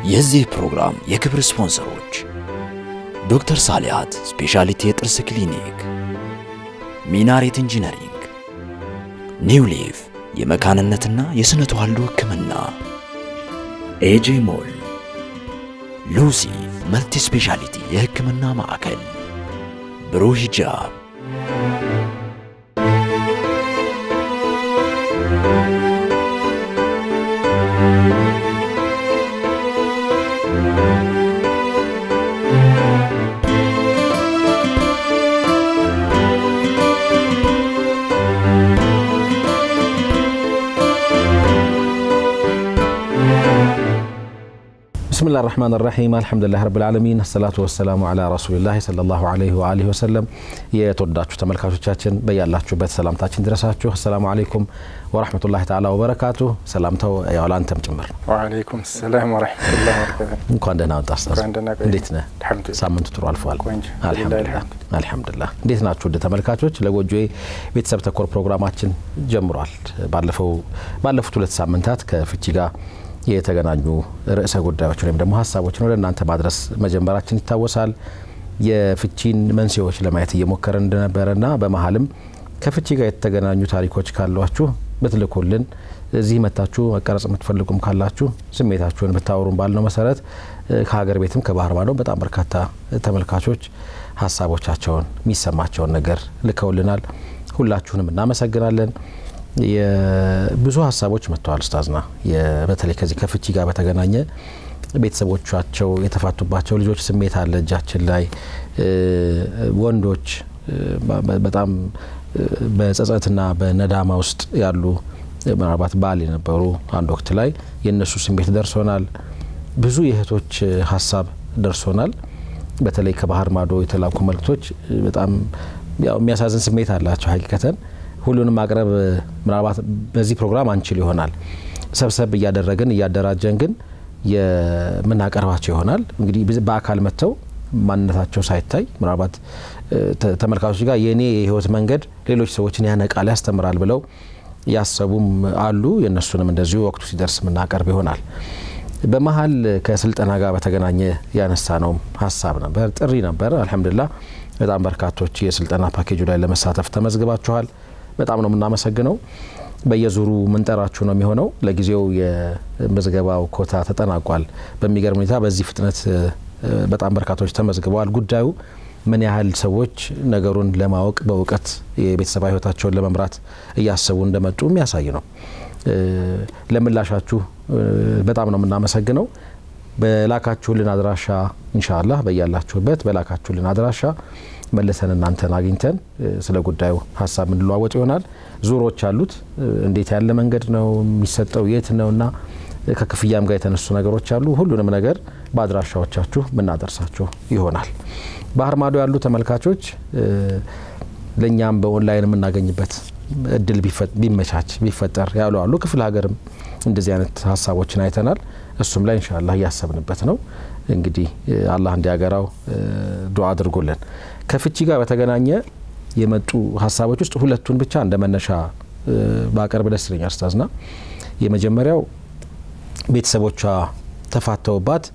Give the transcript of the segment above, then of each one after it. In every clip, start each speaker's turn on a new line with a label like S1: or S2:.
S1: የዚህ ፕሮግራም የክብር ስፖንሰሮች ዶክተር ሳሊያት ስፔሻሊቲ የጥርስ ክሊኒክ፣ ሚናሬት ኢንጂነሪንግ፣ ኒው ሊፍ የመካንነትና የስነ ተዋልዶ ሕክምና፣ ኤጄ ሞል፣ ሉሲ መልቲ ስፔሻሊቲ የሕክምና ማዕከል፣ ብሩህ ሂጃብ
S2: ብስሚላህ ራህማን ራሒም አልሐምዱሊላህ ረብል ዓለሚን አሰላቱ ወሰላሙ ዓላ ረሱሊላህ ሰለላሁ ዓለይሂ ወአሊሂ ወሰለም። የተወዳችሁ ተመልካቾቻችን በያላችሁበት ሰላምታችን ድረሳችሁ። አሰላሙ አለይኩም ወራህመቱላሂ ተዓላ ወበረካቱ። ሰላምታው ያው ለአንተም ጭምር ነው።
S3: ወአለይኩም ሰላም ወረሕመቱላሂ ወበረካቱ።
S2: እንኳን ደህና ወጣ ኡስታዝ።
S3: እንኳን ደህና ቆየህ።
S2: እንዴት ነህ?
S3: አልሐምዱሊላህ።
S2: ሳምንቱ ጥሩ አልፏል።
S3: ቆንጆ።
S2: አልሐምዱሊላህ አልሐምዱሊላህ። እንዴት ናችሁ ውድ ተመልካቾች? ለጎጆዬ ቤተሰብ ተኮር ፕሮግራማችን ጀምሯል። ባለፈው ባለፉት ሁለት ሳምንታት ከፍቺ ጋር የተገናኙ ርዕሰ ጉዳዮችን ወይም ደግሞ ሀሳቦችን ወደ እናንተ ማድረስ መጀመራችን ይታወሳል። የፍቺን መንስኤዎች ለማየት እየሞከረ እንደነበረና በመሀልም ከፍቺ ጋር የተገናኙ ታሪኮች ካሏችሁ ብትልኩልን እዚህ መታችሁ መቀረጽ የምትፈልጉም ካላችሁ ስሜታችሁን ብታወሩን ባልነው መሰረት ከሀገር ቤትም ከባህር ማዶ በጣም በርካታ ተመልካቾች ሀሳቦቻቸውን የሚሰማቸውን ነገር ልከውልናል። ሁላችሁንም እናመሰግናለን። ብዙ ሀሳቦች መጥተዋል ኡስታዝና በተለይ ከዚህ ከፍቺ ጋር በተገናኘ ቤተሰቦቻቸው የተፋቱባቸው ልጆች ስሜት አለ እጃችን ላይ ወንዶች በጣም በጸጸትና በነዳማ ውስጥ ያሉ ምናልባት ባል የነበሩ አንድ ወቅት ላይ የእነሱ ስሜት ደርሶናል። ብዙ የእህቶች ሀሳብ ደርሶናል። በተለይ ከባህር ማዶ የተላኩ መልእክቶች በጣም ያው የሚያሳዝን ስሜት አላቸው ሀቂቀተን ሁሉንም ማቅረብ ምናልባት በዚህ ፕሮግራም አንችል ይሆናል። ሰብሰብ እያደረግን እያደራጀን ግን የምናቀርባቸው ይሆናል። እንግዲህ በአካል መጥተው ማንነታቸው ሳይታይ ምናልባት ተመልካቾች ጋር የእኔ የህይወት መንገድ ሌሎች ሰዎችን ያነቃል፣ ያስተምራል ብለው ያሰቡም አሉ። የእነሱንም እንደዚሁ ወቅቱ ሲደርስ የምናቀርብ ይሆናል። በመሀል ከስልጠና ጋር በተገናኘ ያነሳ ነው ሀሳብ ነበር፣ ጥሪ ነበር። አልሐምዱሊላህ በጣም በርካቶች የስልጠና ፓኬጁ ላይ ለመሳተፍ ተመዝግባችኋል። በጣም ነው የምናመሰግነው። በየዙሩ ምንጠራችሁ ነው የሚሆነው። ለጊዜው የምዝገባው ኮታ ተጠናቋል። በሚገርም ሁኔታ በዚህ ፍጥነት በጣም በርካቶች ተመዝግበዋል። ጉዳዩ ምን ያህል ሰዎች ነገሩን ለማወቅ በእውቀት የቤተሰባዊ ህይወታቸውን ለመምራት እያሰቡ እንደመጡ የሚያሳይ ነው። ለምላሻችሁ በጣም ነው የምናመሰግነው። በላካችሁልን አድራሻ ኢንሻአላህ በያላችሁበት በላካችሁልን አድራሻ መልሰን እናንተን አግኝተን ስለ ጉዳዩ ሀሳብ የምንለዋወጥ ይሆናል። ዙሮች አሉት። እንዴት ያለ መንገድ ነው የሚሰጠው? የት ነው እና ከክፍያም ጋር የተነሱ ነገሮች አሉ። ሁሉንም ነገር በአድራሻዎቻችሁ የምናደርሳችሁ ይሆናል። ባህር ማዶ ያሉ ተመልካቾች ለእኛም በኦንላይን የምናገኝበት እድል ቢመቻች ቢፈጠር ያሉ አሉ። ክፍለ ሀገርም እንደዚህ አይነት ሀሳቦችን አይተናል። እሱም ላይ ኢንሻአላህ እያሰብንበት ነው። እንግዲህ አላህ እንዲያገራው ዱዓ አድርጎልን ከፍቺ ጋር በተገናኘ የመጡ ሀሳቦች ውስጥ ሁለቱን ብቻ እንደ መነሻ ባቀርብ ደስ ይለኛል ኡስታዝና የመጀመሪያው ቤተሰቦቿ ተፋተውባት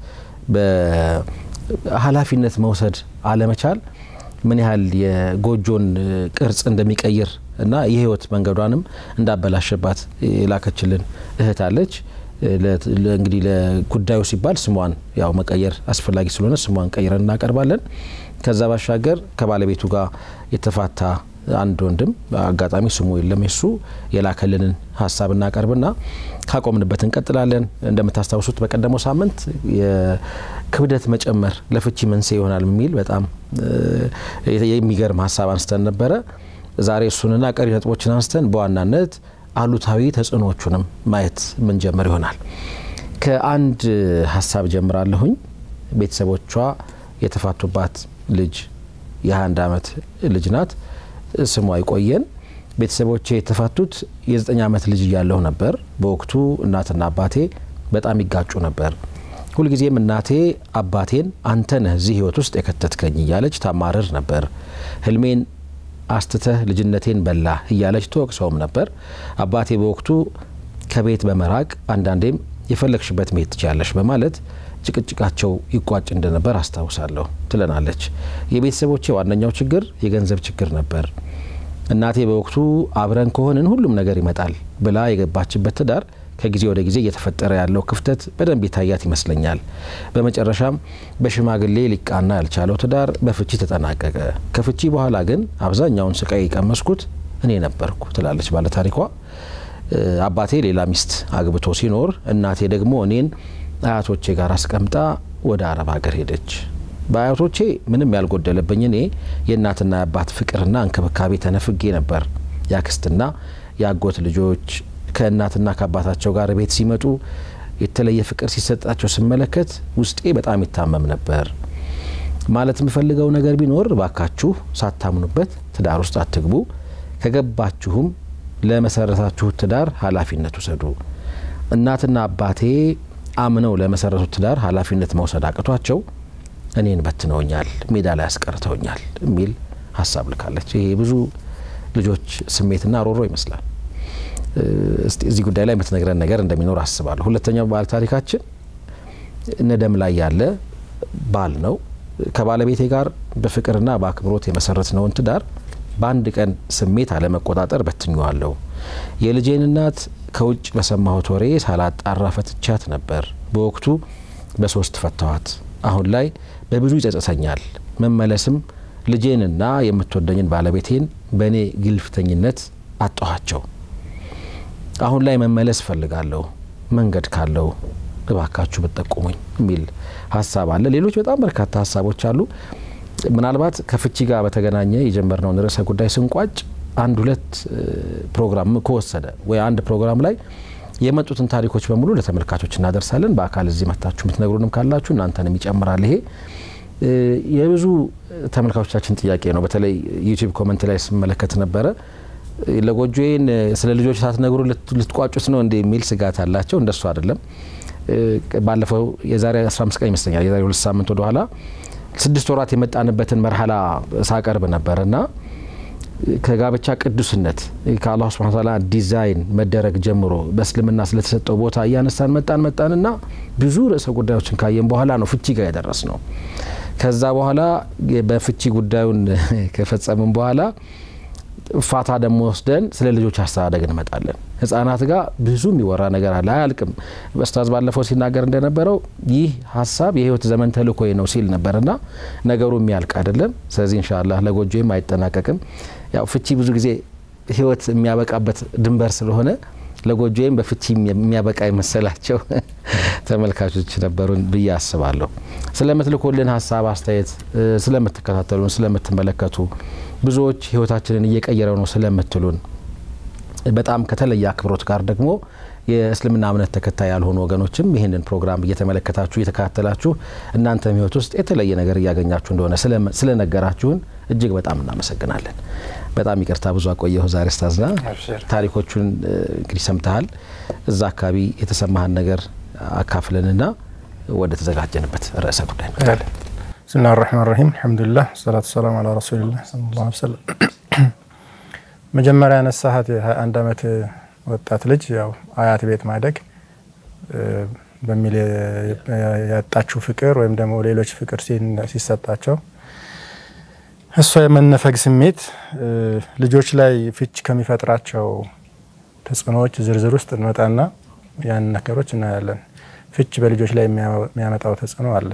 S2: በኃላፊነት መውሰድ አለመቻል ምን ያህል የጎጆን ቅርጽ እንደሚቀይር እና የህይወት መንገዷንም እንዳበላሸባት የላከችልን እህት አለች። እንግዲህ ለጉዳዩ ሲባል ስሟን ያው መቀየር አስፈላጊ ስለሆነ ስሟን ቀይረን እናቀርባለን። ከዛ ባሻገር ከባለቤቱ ጋር የተፋታ አንድ ወንድም አጋጣሚ ስሙ የለም የሱ የላከልንን ሀሳብ እናቀርብና ካቆምንበት እንቀጥላለን። እንደምታስታውሱት በቀደመው ሳምንት የክብደት መጨመር ለፍቺ መንስኤ ይሆናል የሚል በጣም የሚገርም ሀሳብ አንስተን ነበረ። ዛሬ እሱንና ቀሪ ነጥቦችን አንስተን በዋናነት አሉታዊ ተጽዕኖቹንም ማየት ምንጀምር ይሆናል። ከአንድ ሀሳብ ጀምራለሁኝ። ቤተሰቦቿ የተፋቱባት ልጅ የ21 ዓመት ልጅ ናት። ስሟ ይቆየን። ቤተሰቦቼ የተፋቱት የ9 ዓመት ልጅ እያለሁ ነበር። በወቅቱ እናትና አባቴ በጣም ይጋጩ ነበር። ሁልጊዜም እናቴ አባቴን አንተ ነህ እዚህ ህይወት ውስጥ የከተትከኝ እያለች ታማርር ነበር። ህልሜን አስትተህ ልጅነቴን በላህ እያለች ትወቅሰውም ነበር። አባቴ በወቅቱ ከቤት በመራቅ አንዳንዴም የፈለግሽበት መሄድ ትችያለሽ በማለት ጭቅጭቃቸው ይቋጭ እንደነበር አስታውሳለሁ ትለናለች። የቤተሰቦቼ ዋነኛው ችግር የገንዘብ ችግር ነበር። እናቴ በወቅቱ አብረን ከሆንን ሁሉም ነገር ይመጣል ብላ የገባችበት ትዳር ከጊዜ ወደ ጊዜ እየተፈጠረ ያለው ክፍተት በደንብ የታያት ይመስለኛል። በመጨረሻም በሽማግሌ ሊቃና ያልቻለው ትዳር በፍቺ ተጠናቀቀ። ከፍቺ በኋላ ግን አብዛኛውን ስቃይ የቀመስኩት እኔ ነበርኩ ትላለች ባለታሪኳ። አባቴ ሌላ ሚስት አግብቶ ሲኖር እናቴ ደግሞ እኔን አያቶቼ ጋር አስቀምጣ ወደ አረብ ሀገር ሄደች። በአያቶቼ ምንም ያልጎደለብኝ እኔ የእናትና የአባት ፍቅርና እንክብካቤ ተነፍጌ ነበር። የአክስትና የአጎት ልጆች ከእናትና ከአባታቸው ጋር ቤት ሲመጡ የተለየ ፍቅር ሲሰጣቸው ስመለከት ውስጤ በጣም ይታመም ነበር። ማለት የምፈልገው ነገር ቢኖር ባካችሁ ሳታምኑበት ትዳር ውስጥ አትግቡ። ከገባችሁም ለመሰረታችሁት ትዳር ኃላፊነት ውሰዱ። እናትና አባቴ አምነው ለመሰረቱት ትዳር ኃላፊነት መውሰድ አቅቷቸው እኔን በትነውኛል፣ ሜዳ ላይ ያስቀርተውኛል የሚል ሀሳብ ልካለች። ይሄ ብዙ ልጆች ስሜትና ሮሮ ይመስላል። እዚህ ጉዳይ ላይ የምትነግረን ነገር እንደሚኖር አስባለሁ። ሁለተኛው ባለ ታሪካችን ነደም ላይ ያለ ባል ነው። ከባለቤቴ ጋር በፍቅርና በአክብሮት የመሰረትነውን ትዳር በአንድ ቀን ስሜት አለመቆጣጠር በትኘዋለሁ። የልጄን እናት ከውጭ በሰማሁት ወሬ ሳላጣራ ፈትቻት ነበር። በወቅቱ በሶስት ፈታዋት። አሁን ላይ በብዙ ይጸጸተኛል። መመለስም ልጄንና የምትወደኝን ባለቤቴን በእኔ ግልፍተኝነት አጣኋቸው። አሁን ላይ መመለስ እፈልጋለሁ። መንገድ ካለው እባካችሁ ብትጠቁሙኝ የሚል ሀሳብ አለ። ሌሎች በጣም በርካታ ሀሳቦች አሉ። ምናልባት ከፍቺ ጋር በተገናኘ የጀመርነውን ርዕሰ ጉዳይ ስንቋጭ አንድ ሁለት ፕሮግራም ከወሰደ ወይ አንድ ፕሮግራም ላይ የመጡትን ታሪኮች በሙሉ ለተመልካቾች እናደርሳለን። በአካል እዚህ መታችሁ የምትነግሩንም ካላችሁ እናንተንም ይጨምራል። ይሄ የብዙ ተመልካቾቻችን ጥያቄ ነው። በተለይ ዩቲዩብ ኮመንት ላይ ስመለከት ነበረ ለጎጆዬን ስለ ልጆች ሳትነግሩ ልትቋጩት ነው እንደ የሚል ስጋት አላቸው። እንደሱ አይደለም። ባለፈው የዛሬ 15 ቀን ይመስለኛል የዛሬ ሁለት ሳምንት ወደኋላ ስድስት ወራት የመጣንበትን መርሃላ ሳቀርብ ነበር እና ከጋብቻ ቅዱስነት ከአላሁ ስብሐነ ወተዓላ ዲዛይን መደረግ ጀምሮ በእስልምና ስለተሰጠው ቦታ እያነሳን መጣን መጣንና ብዙ ርዕሰ ጉዳዮችን ካየን በኋላ ነው ፍቺ ጋር የደረስ ነው። ከዛ በኋላ በፍቺ ጉዳዩን ከፈጸምን በኋላ ፋታ ደግሞ ወስደን ስለ ልጆች አስተዳደግ እንመጣለን። ህጻናት ጋር ብዙ የሚወራ ነገር አለ፣ አያልቅም። ኡስታዝ ባለፈው ሲናገር እንደነበረው ይህ ሀሳብ የህይወት ዘመን ተልእኮ ነው ሲል ነበርና ነገሩ የሚያልቅ አይደለም። ስለዚህ ኢንሻአላህ ለጎጆም አይጠናቀቅም። ያው ፍቺ ብዙ ጊዜ ህይወት የሚያበቃበት ድንበር ስለሆነ ለጎጆም በፍቺ የሚያበቃ የመሰላቸው ተመልካቾች ነበሩን ብዬ አስባለሁ። ስለምትልኩልን ሀሳብ አስተያየት፣ ስለምትከታተሉን፣ ስለምትመለከቱ ብዙዎች ህይወታችንን እየቀየረው ነው ስለምትሉን በጣም ከተለየ አክብሮት ጋር ደግሞ የእስልምና እምነት ተከታይ ያልሆኑ ወገኖችም ይህንን ፕሮግራም እየተመለከታችሁ እየተከታተላችሁ እናንተም ህይወት ውስጥ የተለየ ነገር እያገኛችሁ እንደሆነ ስለነገራችሁን እጅግ በጣም እናመሰግናለን። በጣም ይቅርታ ብዙ አቆየሁ ዛሬ ስታዝና ታሪኮቹን እንግዲህ ሰምተሃል። እዛ አካባቢ የተሰማህን ነገር አካፍለንና ወደ ተዘጋጀንበት ርዕሰ ጉዳይ እንመጣለን።
S3: ብስሚላህ ራህማን ራሂም አልሐምዱሊላህ ሰላቱ ሰላም አላ ረሱሊላህ ሰለላሁ ዐለይሂ ወሰለም። መጀመሪያ ያነሳሃት የ21 ዓመት ወጣት ልጅ ያው አያት ቤት ማደግ በሚል ያጣችው ፍቅር ወይም ደግሞ ሌሎች ፍቅር ሲሰጣቸው እሷ የመነፈግ ስሜት ልጆች ላይ ፍች ከሚፈጥራቸው ተጽዕኖዎች ዝርዝር ውስጥ እንመጣና ያን ነገሮች እናያለን። ፍች በልጆች ላይ የሚያመጣው ተጽዕኖ አለ።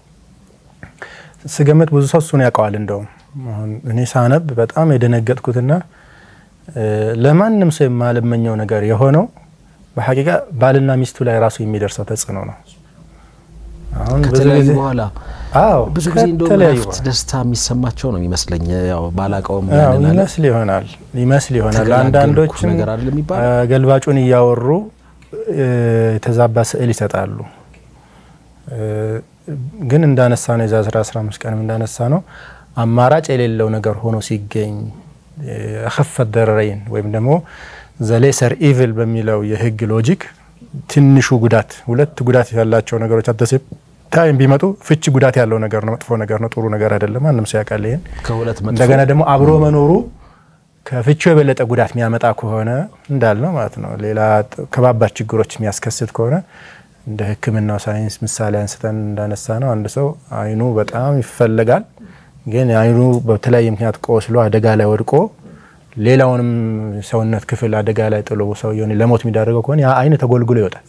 S3: ስገምት ብዙ ሰው እሱን ያውቀዋል። እንደውም አሁን እኔ ሳነብ በጣም የደነገጥኩትና ለማንም ሰው የማልመኘው ነገር የሆነው በሐቂቃ ባልና ሚስቱ ላይ ራሱ የሚደርሰው ተጽዕኖ ነው። አሁን
S2: ከተለያዩ በኋላ
S3: አዎ
S2: ብዙ ጊዜ እንደውም
S3: ከተለያዩ
S2: ረፍት ደስታ የሚሰማቸው ነው የሚመስለኝ። ያው ባላቀውም
S3: ያው
S2: ያንን አለ
S3: ይመስል ይሆናል ይመስል ይሆናል።
S2: ተገላገልኩ
S3: አንዳንዶችም
S2: ነገር አይደል የሚባል?
S3: አ፣ ገልባጩን እያወሩ እ፣ የተዛባ ስዕል ይሰጣሉ። እ፣ ግን እንዳነሳ ነው የዛ 15 ቀንም እንዳነሳ ነው አማራጭ የሌለው ነገር ሆኖ ሲገኝ አኸፈት ደረረይን ወይም ደግሞ ዘሌሰር ኢቭል በሚለው የህግ ሎጂክ ትንሹ ጉዳት ሁለት ጉዳት ያላቸው ነገሮች አደሴ ታይም ቢመጡ ፍቺ ጉዳት ያለው ነገር ነው፣ መጥፎ ነገር ነው፣ ጥሩ ነገር አይደለም። ማንም ሰው ያውቃል ይሄን።
S2: ከሁለት መጥፎ
S3: እንደገና ደግሞ አብሮ መኖሩ ከፍቺው የበለጠ ጉዳት የሚያመጣ ከሆነ እንዳልነው ማለት ነው ሌላ ጥ- ከባባድ ችግሮች የሚያስከስት ከሆነ እንደ ሕክምናው ሳይንስ ምሳሌ አንስተን እንዳነሳ ነው አንድ ሰው አይኑ በጣም ይፈለጋል፣ ግን አይኑ በተለያየ ምክንያት ቆስሎ አደጋ ላይ ወድቆ ሌላውንም ሰውነት ክፍል አደጋ ላይ ጥሎ ሰው ለሞት የሚዳረገው ከሆነ ያ አይን ተጎልጉሎ ይወጣል።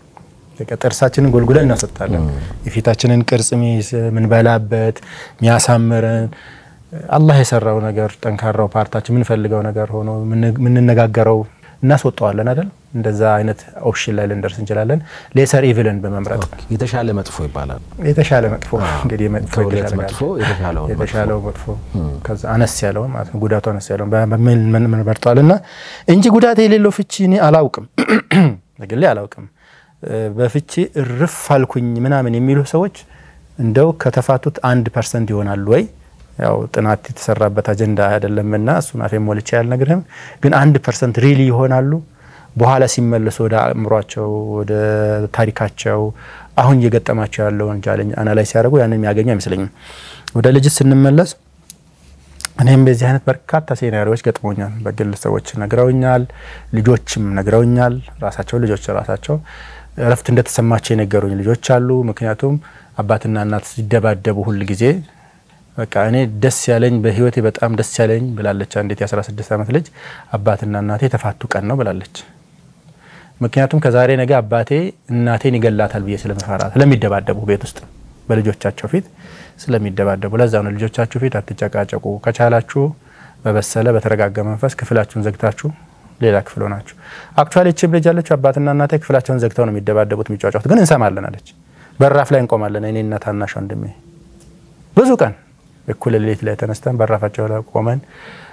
S3: ጥርሳችንን ጎልጉለን እናሰጣለን። የፊታችንን ቅርጽ ምንበላበት የሚያሳምረን አላህ የሰራው ነገር ጠንካራው ፓርታችን የምንፈልገው ነገር ሆኖ የምንነጋገረው እናስወጠዋለን አይደል? እንደዛ አይነት ኦፕሽን ላይ ልንደርስ እንችላለን። ሌሰር ኢቪልን በመምረጥ
S2: የተሻለ መጥፎ ይባላል።
S3: የተሻለ መጥፎ እንግዲህ
S2: ከሁለት መጥፎ የተሻለውን
S3: የተሻለው መጥፎ ከዛ አነስ ያለው ማለት ነው ጉዳቱ አነስ ያለው በሚል መርጠዋል እና እንጂ ጉዳት የሌለው ፍቺ እኔ አላውቅም፣ በግሌ አላውቅም። በፍቺ እርፍ አልኩኝ ምናምን የሚሉ ሰዎች እንደው ከተፋቱት አንድ ፐርሰንት ይሆናሉ ወይ? ያው ጥናት የተሰራበት አጀንዳ አይደለምና እሱን አፌ ሞልቼ ያልነግርህም፣ ግን አንድ ፐርሰንት ሪሊ ይሆናሉ። በኋላ ሲመለሱ ወደ አእምሯቸው ወደ ታሪካቸው አሁን እየገጠማቸው ያለውን ቻሌንጅ አናላይዝ ሲያደርጉ ያንን የሚያገኙ አይመስለኝም። ወደ ልጅት ስንመለስ እኔም በዚህ አይነት በርካታ ሴናሪዎች ገጥሞኛል። በግል ሰዎች ነግረውኛል፣ ልጆችም ነግረውኛል። ራሳቸው ልጆች ራሳቸው እረፍት እንደተሰማቸው የነገሩኝ ልጆች አሉ። ምክንያቱም አባትና እናት ሲደባደቡ ሁል ጊዜ በቃ እኔ ደስ ያለኝ በህይወቴ በጣም ደስ ያለኝ ብላለች አንዲት የ16 ዓመት ልጅ አባትና እናቴ የተፋቱ ቀን ነው ብላለች። ምክንያቱም ከዛሬ ነገ አባቴ እናቴን ይገላታል ብዬ ስለመፈራ ስለሚደባደቡ ቤት ውስጥ በልጆቻቸው ፊት ስለሚደባደቡ፣ ለዛ ነው ልጆቻችሁ ፊት አትጨቃጨቁ፣ ከቻላችሁ በበሰለ በተረጋጋ መንፈስ ክፍላችሁን ዘግታችሁ ሌላ ክፍል ሆናችሁ። አክቹዋሊ ችም ልጅ ያለችው አባትና እናቴ ክፍላቸውን ዘግተው ነው የሚደባደቡት የሚጫጫቱት፣ ግን እንሰማለን አለች። በራፍ ላይ እንቆማለን እኔና ታናሽ ወንድሜ ብዙ ቀን እኩለ ሌሊት ላይ ተነስተን በራፋቸው ላይ ቆመን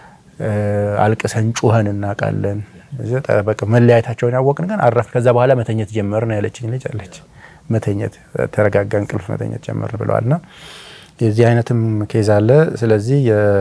S3: አልቅሰን ጩኸን እናውቃለን። በቃ መለያየታቸውን ያወቅን ግን አረፍ። ከዛ በኋላ መተኘት ጀመርን ያለችኝ ልጅ አለች። መተኘት ተረጋጋ እንቅልፍ መተኘት ጀመርን ብለዋልና የዚህ አይነትም ኬዝ አለ። ስለዚህ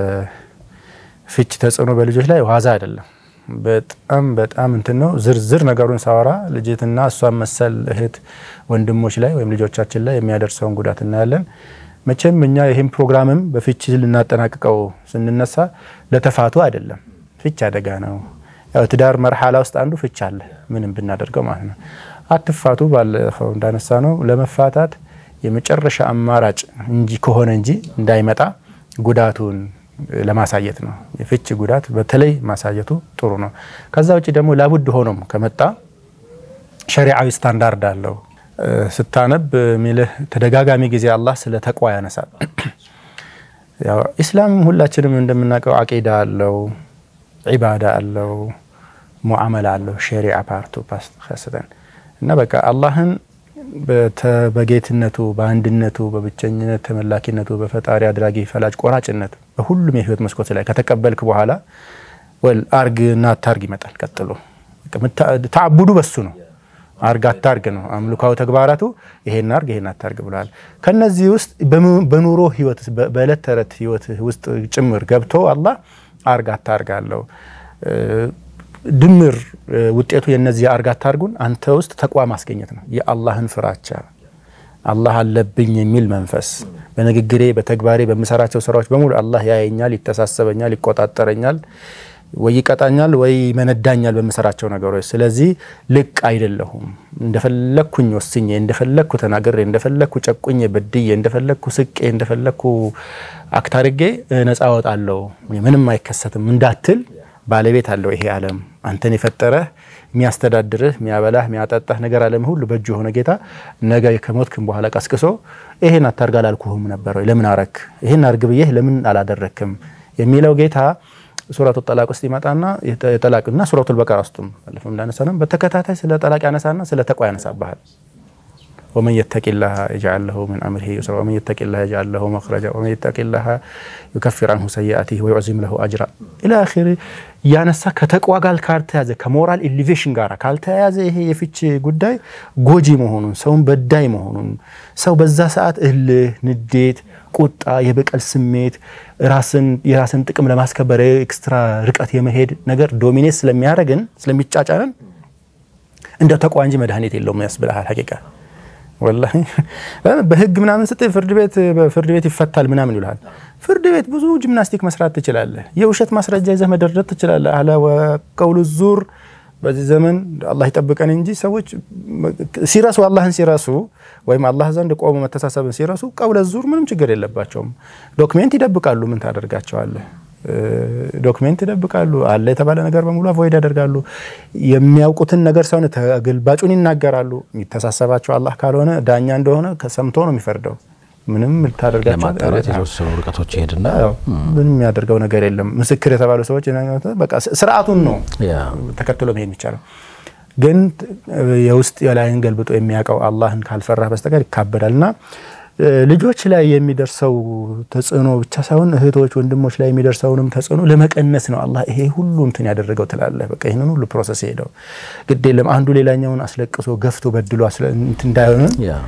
S3: የፍች ተጽዕኖ በልጆች ላይ ዋዛ አይደለም። በጣም በጣም እንትን ነው። ዝርዝር ነገሩን ሳወራ ልጅትና እሷን መሰል እህት ወንድሞች ላይ ወይም ልጆቻችን ላይ የሚያደርሰውን ጉዳት እናያለን። መቼም እኛ ይህም ፕሮግራምም በፍቺ ልናጠናቅቀው ስንነሳ ለተፋቱ አይደለም። ፍች አደጋ ነው። ያው ትዳር መርሓላ ውስጥ አንዱ ፍች አለ፣ ምንም ብናደርገው ማለት ነው። አትፋቱ ባለፈው እንዳነሳ ነው ለመፋታት የመጨረሻ አማራጭ እንጂ ከሆነ እንጂ እንዳይመጣ ጉዳቱን ለማሳየት ነው። የፍች ጉዳት በተለይ ማሳየቱ ጥሩ ነው። ከዛ ውጭ ደግሞ ላቡድ ሆኖም ከመጣ ሸሪዓዊ ስታንዳርድ አለው። ስታነብ ሚልህ ተደጋጋሚ ጊዜ አላህ ስለ ተቋ ያነሳል። ያው ኢስላም ሁላችንም እንደምናውቀው አቂዳ አለው፣ ዒባዳ አለው፣ ሙዓመላ አለው። ሸሪዓ ፓርቱ ስተን እና በቃ አላህን በጌትነቱ በአንድነቱ በብቸኝነት ተመላኪነቱ በፈጣሪ አድራጊ ፈላጭ ቆራጭነት በሁሉም የህይወት መስኮት ላይ ከተቀበልክ በኋላ ወል አርግ እና አታርግ ይመጣል። ቀጥሎ ተዓቡዱ በሱ ነው። አርግ አታርግ ነው አምልካዊ ተግባራቱ። ይሄን አርግ ይሄን አታርግ ብለዋል። ከነዚህ ውስጥ በኑሮ ህይወት በእለት ተዕለት ህይወት ውስጥ ጭምር ገብቶ አላህ አርግ አታርግ አለው። ድምር ውጤቱ የነዚህ አርግ አታርጉን አንተ ውስጥ ተቋም ማስገኘት ነው። የአላህን ፍራቻ አላህ አለብኝ የሚል መንፈስ በንግግሬ፣ በተግባሬ፣ በምሰራቸው ስራዎች በሙሉ አላህ ያየኛል፣ ይተሳሰበኛል፣ ይቆጣጠረኛል ወይ ይቀጣኛል ወይ መነዳኛል በምሰራቸው ነገሮች። ስለዚህ ልቅ አይደለሁም። እንደፈለግኩኝ ወስኜ፣ እንደፈለግኩ ተናግሬ፣ እንደፈለግኩ ጨቁኜ በድዬ፣ እንደፈለግኩ ስቄ፣ እንደፈለግኩ አክታርጌ ነጻ ወጣለሁ ምንም አይከሰትም እንዳትል ባለቤት አለው ይሄ ዓለም አንተን የፈጠረህ የሚያስተዳድርህ የሚያበላህ የሚያጠጣህ ነገር ዓለም ሁሉ በእጁ የሆነ ጌታ ነገ ከሞትክም በኋላ ቀስቅሶ ይሄን አታርግ አላልኩህም ነበር ወይ? ለምን አረክ? ይሄን አርግ ብዬህ ለምን አላደረክም? የሚለው ጌታ ሱረቱ ጠላቅ ውስጥ ይመጣና የጠላቅና ሱረቱል በቀራ ውስጥም ባለፈው እንዳነሳ ነው በተከታታይ ስለ ጠላቅ ያነሳና ስለ ተቋ ያነሳብሃል። ወመን የተቂላህ የጅዐል ለሁ ሚን አምሪሂ ዩስራ ወመን የተቂላህ የጅዐል ለሁ መኽረጃ ወመን የተቂላህ ዩከፊር አንሁ ሰይአቲሂ ወዩዕዚም ለሁ አጅራ ኢላ አኺሪ እያነሳ ከተቋ ጋር ካልተያዘ ከሞራል ኢሊቬሽን ጋር ካልተያያዘ ይሄ የፍች ጉዳይ ጎጂ መሆኑን ሰውን በዳይ መሆኑን ሰው በዛ ሰዓት እልህ፣ ንዴት፣ ቁጣ፣ የበቀል ስሜት ራስን የራስን ጥቅም ለማስከበር ኤክስትራ ርቀት የመሄድ ነገር ዶሚኔት ስለሚያደርግን ስለሚጫጫንን እንደ ተቋ እንጂ መድኃኒት የለውም ያስብልሃል ሀቂቃ ወላሂ በህግ ምናምን ስጥ ፍርድ ቤት ፍርድ ቤት ይፈታል ምናምን ይልሃል። ፍርድ ቤት ብዙ ጂምናስቲክ መስራት ትችላለህ። የውሸት ማስረጃ ይዘህ መደርደር ትችላለህ። አለ ወቀውሉ ዙር በዚህ ዘመን አላህ ይጠብቀን እንጂ ሰዎች ሲረሱ አላህን ሲረሱ ወይም አላህ ዘንድ ቆሞ መተሳሰብን ሲረሱ ቀውለ ዙር ምንም ችግር የለባቸውም። ዶክሜንት ይደብቃሉ። ምን ታደርጋቸዋለህ? ዶክሜንት ይደብቃሉ። አለ የተባለ ነገር በሙሉ አቮይድ ያደርጋሉ። የሚያውቁትን ነገር ሳይሆን ተግልባጩን ይናገራሉ። የሚተሳሰባቸው አላህ ካልሆነ ዳኛ እንደሆነ ሰምቶ ነው የሚፈርደው። ምንም ልታደርጋቸው
S2: ለማጣራት የተወሰኑ ርቀቶች ይሄድና
S3: ምንም የሚያደርገው ነገር የለም። ምስክር የተባሉ ሰዎች በቃ ስርዓቱን ነው ተከትሎ መሄድ የሚቻለው። ግን የውስጥ የላይን ገልብጦ የሚያውቀው አላህን ካልፈራህ በስተቀር ይካበዳል እና ልጆች ላይ የሚደርሰው ተጽዕኖ ብቻ ሳይሆን እህቶች፣ ወንድሞች ላይ የሚደርሰውንም ተጽዕኖ ለመቀነስ ነው አላህ ይሄ ሁሉ እንትን ያደረገው ትላለህ። በቃ ይህንን ሁሉ ፕሮሰስ ሄደው ግድ የለም አንዱ ሌላኛውን አስለቅሶ ገፍቶ በድሎ እንዳይሆን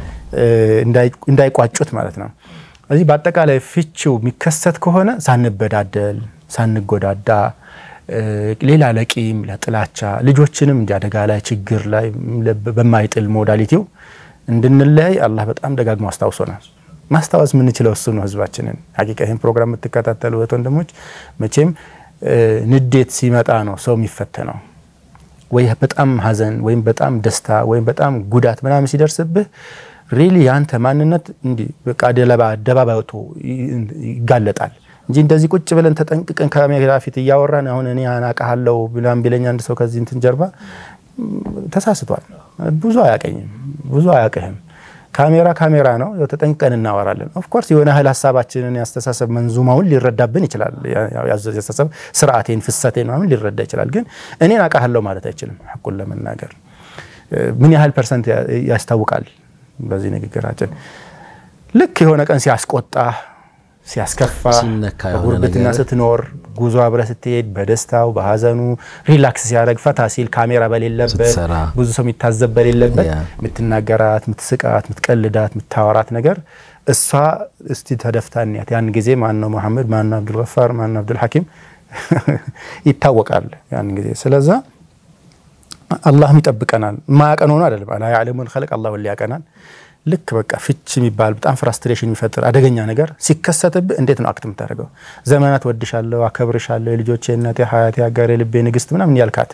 S3: እንዳይቋጩት ማለት ነው። እዚህ በአጠቃላይ ፍቺው የሚከሰት ከሆነ ሳንበዳደል፣ ሳንጎዳዳ ሌላ ለቂም ለጥላቻ ልጆችንም እንዲ አደጋ ላይ ችግር ላይ በማይጥል ሞዳሊቲው እንድንለያይ አላህ በጣም ደጋግሞ አስታውሶናል። ማስታወስ የምንችለው እሱ ነው። ህዝባችንን ሀቂቃ ይህን ፕሮግራም የምትከታተሉ እህት ወንድሞች፣ መቼም ንዴት ሲመጣ ነው ሰው የሚፈተነው። ወይ በጣም ሀዘን ወይም በጣም ደስታ ወይም በጣም ጉዳት ምናምን ሲደርስብህ ሪሊ የአንተ ማንነት እንዲህ በቃ አደባባይ ወጥቶ ይጋለጣል እንጂ እንደዚህ ቁጭ ብለን ተጠንቅቀን ካሜራ ፊት እያወራን አሁን እኔ አናቃሃለሁ ብላም ቢለኝ አንድ ሰው ከዚህ እንትን ጀርባ ተሳስቷል። ብዙ አያቀኝም፣ ብዙ አያቅህም። ካሜራ ካሜራ ነው። ተጠንቅቀን እናወራለን። ኦፍኮርስ የሆነ ያህል ሀሳባችንን ያስተሳሰብ መንዙማውን ሊረዳብን ይችላል። ያስተሳሰብ ስርዓቴን፣ ፍሰቴን ምናምን ሊረዳ ይችላል። ግን እኔን አውቃለሁ ማለት አይችልም። ሐቁን ለመናገር ምን ያህል ፐርሰንት ያስታውቃል በዚህ ንግግራችን። ልክ የሆነ ቀን ሲያስቆጣ ሲያስከፋ በጉርብትና ስትኖር ጉዞ አብረ ስትሄድ በደስታው በሀዘኑ ሪላክስ ሲያደርግ ፈታ ሲል ካሜራ በሌለበት ብዙ ሰው የሚታዘብ በሌለበት የምትናገራት፣ የምትስቃት፣ የምትቀልዳት፣ የምታወራት ነገር እሷ እስቲ ተደፍታ እንያት። ያን ጊዜ ማን ነው መሐመድ፣ ማን ነው አብዱልገፋር፣ ማን ነው አብዱል ሐኪም ይታወቃል ያን ጊዜ። ስለዛ አላህም ይጠብቀናል። ማያቀን ሆኖ አይደለም። አላ ያዕለሙል ኸልቅ አላህ ወሊ ያቀናል። ልክ በቃ ፍች የሚባል በጣም ፍራስትሬሽን የሚፈጥር አደገኛ ነገር ሲከሰትብህ እንዴት ነው አክት የምታደርገው? ዘመናት ወድሻለሁ፣ አከብርሻለሁ፣ የልጆቼ እናቴ፣ ሀያቴ፣ አጋሬ፣ ልቤ ንግስት ምናምን ያልካት